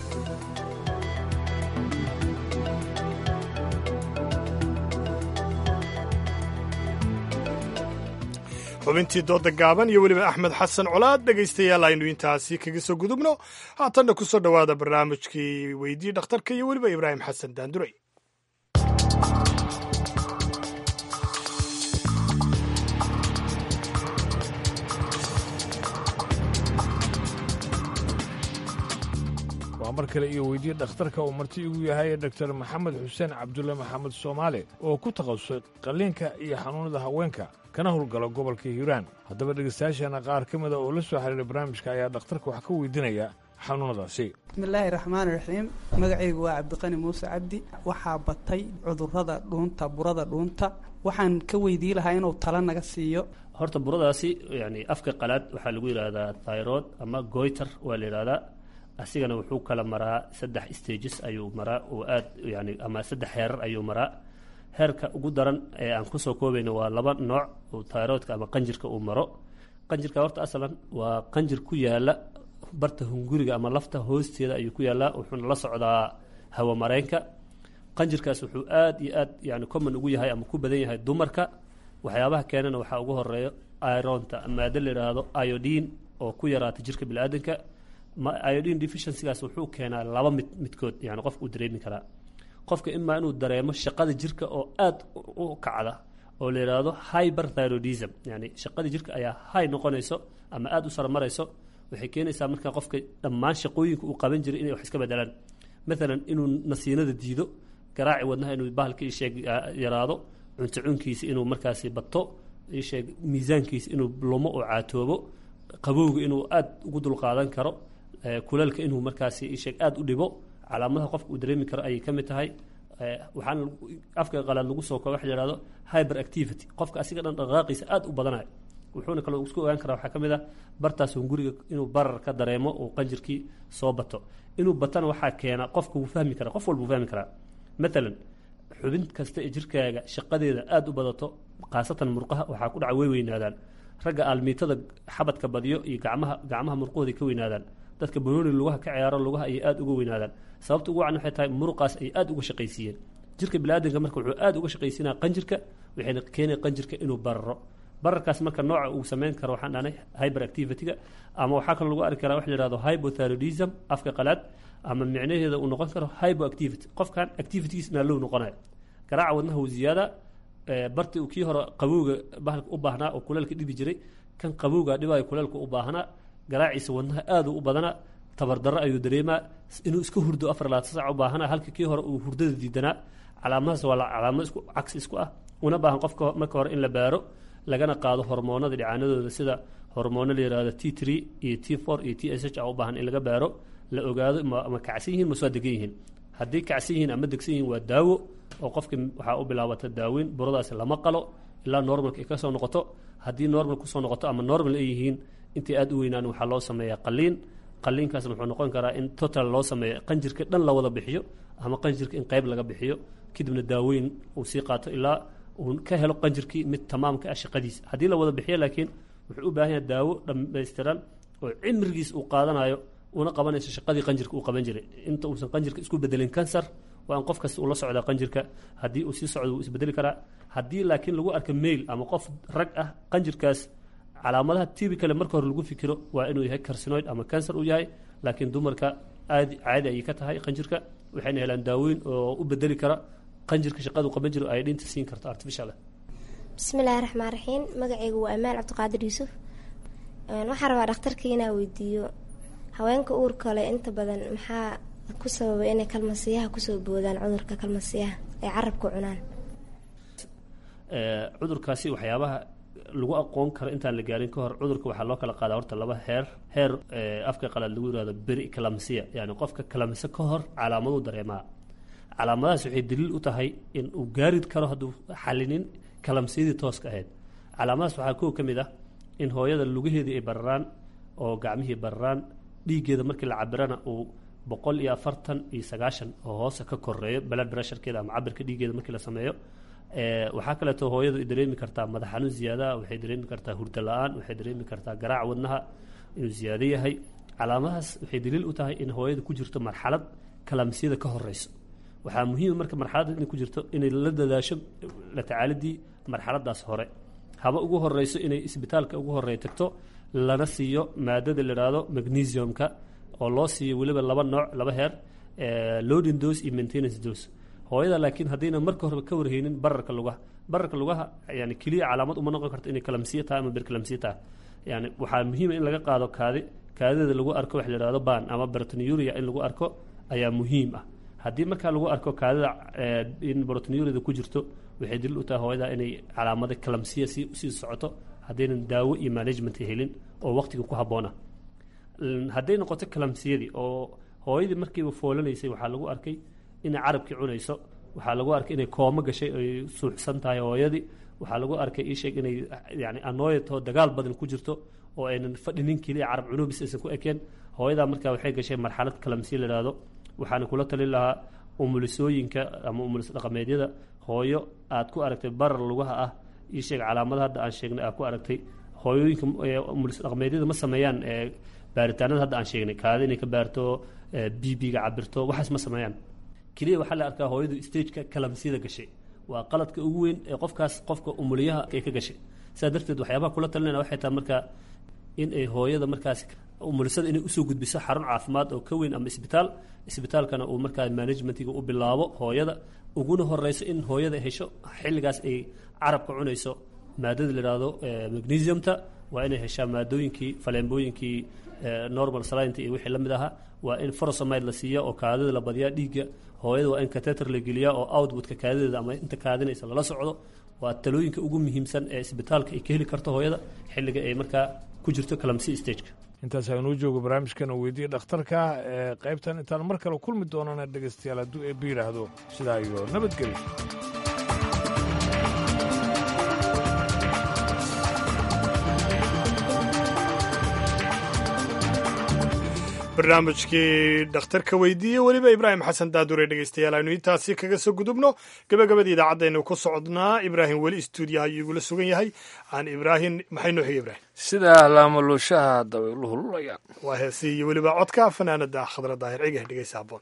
xubintii dooda gaaban iyo weliba axmed xasan colaad dhegaystayaal aynu intaasi kaga soo gudubno haatanna ku soo dhowaada barnaamijkii weydii dhakhtarka iyo weliba ibraahim xasan daandurey waa mar kale iyo weydiye dhakhtarka uu marti igu yahay doktor maxamed xuseen cabdulle maxamed soomaale oo ku takhasusay qalliinka iyo xanuunada haweenka kana howlgalo gobolka hiiraan haddaba dhegaystayaasheena qaar ka mida oo la soo xiriiray barnaamijka ayaa dhakhtarka wax ka weydiinaya xanuunadaasi bismillaahi raxmaani raxiim magacaygu waa cabdiqani muuse cabdi waxaa batay cudurrada dhuunta burada dhuunta waxaan ka weydii lahaa inuu talo naga siiyo horta buradaasi yani afka qalaad waxaa lagu yidhaahdaa thyroid ama goiter waa la yidhahdaa asigana wuxuu kala maraa saddex stages ayuu maraa oo aad yani ama saddex heerar ayuu maraa heerka ugu daran ee aan kusoo koobayno waa laba nooc oo thyroidka ama qanjirka uu maro qanjirka horta asalan waa qanjir ku yaala barta hunguriga ama lafta hoosteeda ayuu ku yaallaa wuxuuna la socdaa hawamareenka qanjirkaas wuxuu aad iyo aad yani common ugu yahay ama ku badan yahay dumarka waxyaabaha keenana waxaa ugu horeeyo ironta maado la yidhaahdo iodine oo ku yaraata jirka biniaadanka iodine deficiencygaas wuxuu keenaa laba mid midkood yani qofka uu dareemi karaa qofka imaa inuu dareemo shaqada jirka oo aad u kacda oo la yidhaahdo hyperthyroidism yani shaqada jirka ayaa high noqonayso ama aada u saramarayso waxay keenaysaa marka qofka dhammaan shaqooyinka uu qaban jiray inay wax iska bedelaan maalan inuu nasiinada diido garaaci wadnaha inuu bahalka isheeg yaraado cunto cunkiisa inuu markaasi bato isheeg miisaankiisa inuu lumo oo caatoobo qabowga inuu aada ugu dulqaadan karo kuleelka inuu markaasi isheeg aada u dhibo calaamadaha qofka uu dareemi karo ayay ka mid tahay waxaana afka qalaad lagu soo kooba waxa la yihahdo hyper activity qofka asiga dhan dhaqaaqiisa aada u badanayo wuxuuna kaloo isku ogaan karaa waxaa ka mid ah bartaas hunguriga inuu barar ka dareemo uu qanjirkii soo bato inuu batana waxaa keena qofka wuu fahmi karaa qof walba wuu fahmi karaa maalan xubin kasta ee jirkaaga shaqadeeda aada u badato khaasatan murqaha waxaa ku dhaca way weynaadaan ragga aalmiitada xabadka badiyo iyo gacmaha gacmaha murqahooda ka weynaadaan dadka banooni lugaha ka ciyaaro lugaha ayay aada uga weynaadaan sababta ugu wacan waxay tahay muruqaas ay aada uga shaqaysiiyeen jirka biniaadanka marka wuxuu aada uga shaqaysiinaya qanjirka waxayna keenaya qanjirka inuu bararo bararkaas marka nooca uu sameyn karo waxaan dhahnay hyper activity-ga ama waxaa kaloo lagu arki karaa waxa la yihahdo hypothyroidism afka qalaad ama micnaheeda uu noqon karo hypoactivity qofkan activitygiisna low noqonayo garaaca wadnaha uu ziyaada barti uu kii hore qabowga bahalka u baahnaa oo kuleelka dhibi jiray kan qabowga dhibayo kuleelka u baahnaa garaaciisa wadnaha aada u badanaa tabardarro ayuu dareemaa inuu iska hurdo afar labaatan saac u baahanaa halka kii hore uu hurdada diidanaa calaamadahaas waa calaamado isku cagsi isku ah una baahan qofka marka hore in la baaro lagana qaado hormoonada dhicaanadooda sida hormoono la yihahdo t three iyo t four iyo t s h a u baahan in laga baaro la ogaado ma kacsan yihiin mase waa degan yihiin haddii kacsan yihiin ama degsan yihiin waa daawo oo qofka waxaa u bilaabata daaweyn buradaasi lama qalo ilaa normalka ay ka soo noqoto haddii normal kusoo noqoto ama normal ay yihiin intay aada u weynaan waxaa loo sameeyaa qaliin qaliinkaasna wuxuu noqon karaa in total loo sameeyo qanjirka dhan la wada bixiyo ama qanjirka in qayb laga bixiyo kadibna daaweyn uu sii qaato ilaa uu ka helo qanjirkii mid tamaamka ah shaqadiisa haddii la wada bixiyo laakiin wuxuu u baahan yahay daawo dhammaystiran oo cimrigiis uu qaadanayo una qabanayso shaqadii qanjirka uu qaban jiray inta uusan qanjirka isku bedelin kansar waa in qof kasta uu la socdaa qanjirka haddii uu sii socdo wuu isbedeli karaa haddii laakiin lagu arka mail ama qof rag ah qanjirkaas calaamadaha tibicale marka hore lagu fikiro waa inuu yahay carsinoid ama cancer uu yahay laakiin dumarka aadi caadi ayay ka tahay qanjirka waxayna helaan daaweyn oo u bedeli kara qanjirka shaqadu qaban jiro ay dhinta siin karto artificial bismillaahi raxmaan raxiim magacaygu waa amaal cabdiqaadir yuusuf waxaan rabaa dhakhtarka inaa weydiiyo haweenka uurka le inta badan maxaa ku sababay inay kalmasiyaha kusoo boodaan cudurka kalmasiyaha ay carabka cunaan cudurkaasi waxyaabaha lagu aqoon karo intaan la gaarin ka hor cudurka waxaa loo kala qaadaa horta laba heer heer afka qalaad lagu yihahdo beri kalamsiya yani qofka kalamse ka hor calaamaduu dareemaa calaamadahaas waxay daliil u tahay in uu gaari karo hadduu xalinin kalamsiyadii tooska ahayd calaamadahaas waxaa kow ka mid ah in hooyada lugaheedii ay bararaan oo gacmihii bararaan dhiiggeeda markii la cabirana uu boqol iyo afartan iyo sagaashan oo hoose ka koreeyo blood pressurekeeda ama cabirka dhiiggeeda markii la sameeyo waxaa kaleeto hooyadu ay dareemi kartaa madax xanuun ziyaadaha waxay dareemi kartaa hurdo la-aan waxay dareemi kartaa garaac wadnaha inuu ziyaado yahay calaamadahaas waxay daliil u tahay in hooyada ku jirto marxalad kalamsiyada ka horeyso waxaa muhiima marka marxaladda inay ku jirto inay la dadaasho la tacaalidii marxaladaas hore haba ugu horeyso inay isbitaalka ugu horeeya tagto lana siiyo maadada la idhaahdo magnesiumka oo loo siiyo weliba laba nooc laba heer loading dose iyo maintenance dose hooyada laakiin haddayna marka horeba ka warheynin bararka lugaha bararka lugaha yani keliya calaamad uma noqon karto inay kalamsiya tahay ama berkalamsiya tahay yani waxaa muhiima in laga qaado kaadi kaadideeda lagu arko waxa la ihahdo ban ama bertonyuria in lagu arko ayaa muhiim ah haddii markaa lagu arko kaadida in brotonurida ku jirto waxay daliil u tahay hooyada inay calaamado kalamsiya si sii socoto haddaynan daawo iyo management helin oo waqtiga ku habboona hadday noqoto kalamsiyadii oo hooyadii markiiba foolanaysay waxaa lagu arkay inay carabkii cunayso waxaa lagu arkay inay koomo gashay ay suuxsan tahay hooyadii waxaa lagu arkay iisheeg inay yani anooyato dagaal badan ku jirto oo aynan fadhinin keliya carab cunubis aysan ku ekeen hooyadaa markaa waxay gashay marxalad kalamsiya la yidhaahdo waxaana kula talin lahaa umulisooyinka ama umulis dhaqameedyada hooyo aad ku aragtay barar lugaha ah ii sheeg calaamada hadda aan sheegnay aad ku aragtay hooyooyinka umulis dhaqameedyada ma sameeyaan baaritaanada hadda aan sheegnay kaada inay ka baarto bb-ga cabirto waxaas ma sameeyaan keliya waxaa la arkaa hooyadu stageka kalamsiyada gashay waa qaladka ugu weyn ee qofkaas qofka umuliyaha ay ka gashay sidaa darteed waxyaabaha kula talinayna waxay tahay markaa in ay hooyada markaas umulisada inay usoo gudbiso xarun caafimaad oo ka weyn ama isbitaal isbitaalkana uu markaa managementiga u bilaabo hooyada uguna horeyso in hooyada hesho xilligaas ay carabka cunayso maadada la yidhaahdo magnesiumta waa inay heshaa maadooyinkii faleembooyinkii normal salinta iyo wixii la mid ahaa waa in forosomide la siiya oo kaadida la badiyaa dhiigga hooyada waa in cateter la geliyaa oo outputka kaadideeda ama inta kaadinaysa lala socdo waa talooyinka ugu muhiimsan ee isbitaalka ay ka heli karto hooyada xilliga ay markaa ku jirto kalamsi stageka intaas aynuu joogo barnaamijkan oo weydiiya dhakhtarka ee qaybtan intaan mar kale kulmi doonana dhegaystayaal hadduu eebba yidhaahdo sidaa iyo nabadgelyo barnaamijkii dhakhtarka weydiiye weliba ibraahim xasan daadure dhegeystayaal aynu intaasi kaga soo gudubno gabagabadii idaacadaynu ku socodnaa ibraahim weli stuudiyaha ayuu igula sugan yahay aan ibraahim maxay noo xigay ibraahim sida laamaluushaha dabayluhu lulayaan waa heesii iyo weliba codka fanaanada khadra daahir cigah dhegeysa haboon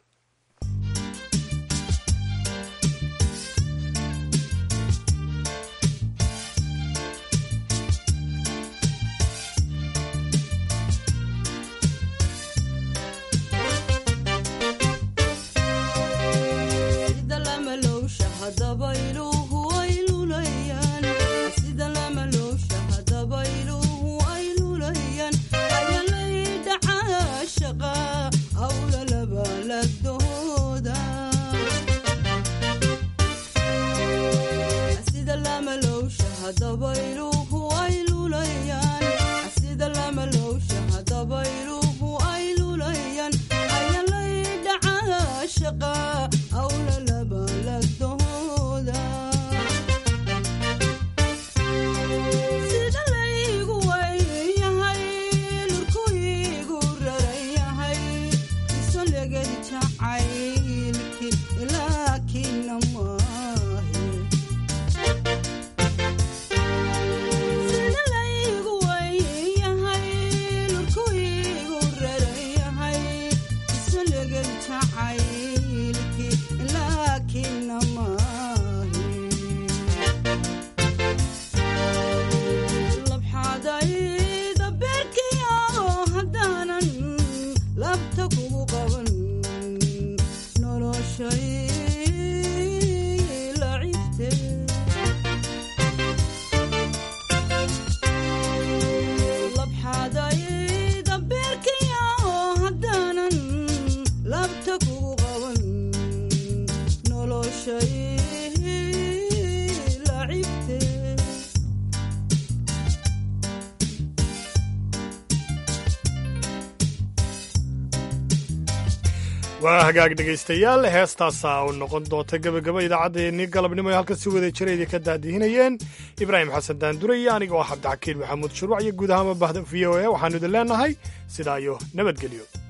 waa hagaag dhegaystayaal heestaasa u noqon doonta gebagaba idaacaddeenii galabnimo ee halkan si wada jiraydii ka daadihinayeen ibraahim xasan daandure iyo aniga oo cabdixakiin maxamuud shuruuc iyo guud ahaanba bahda v o e waxaanu idin leenahay sidaa iyo nabadgelyo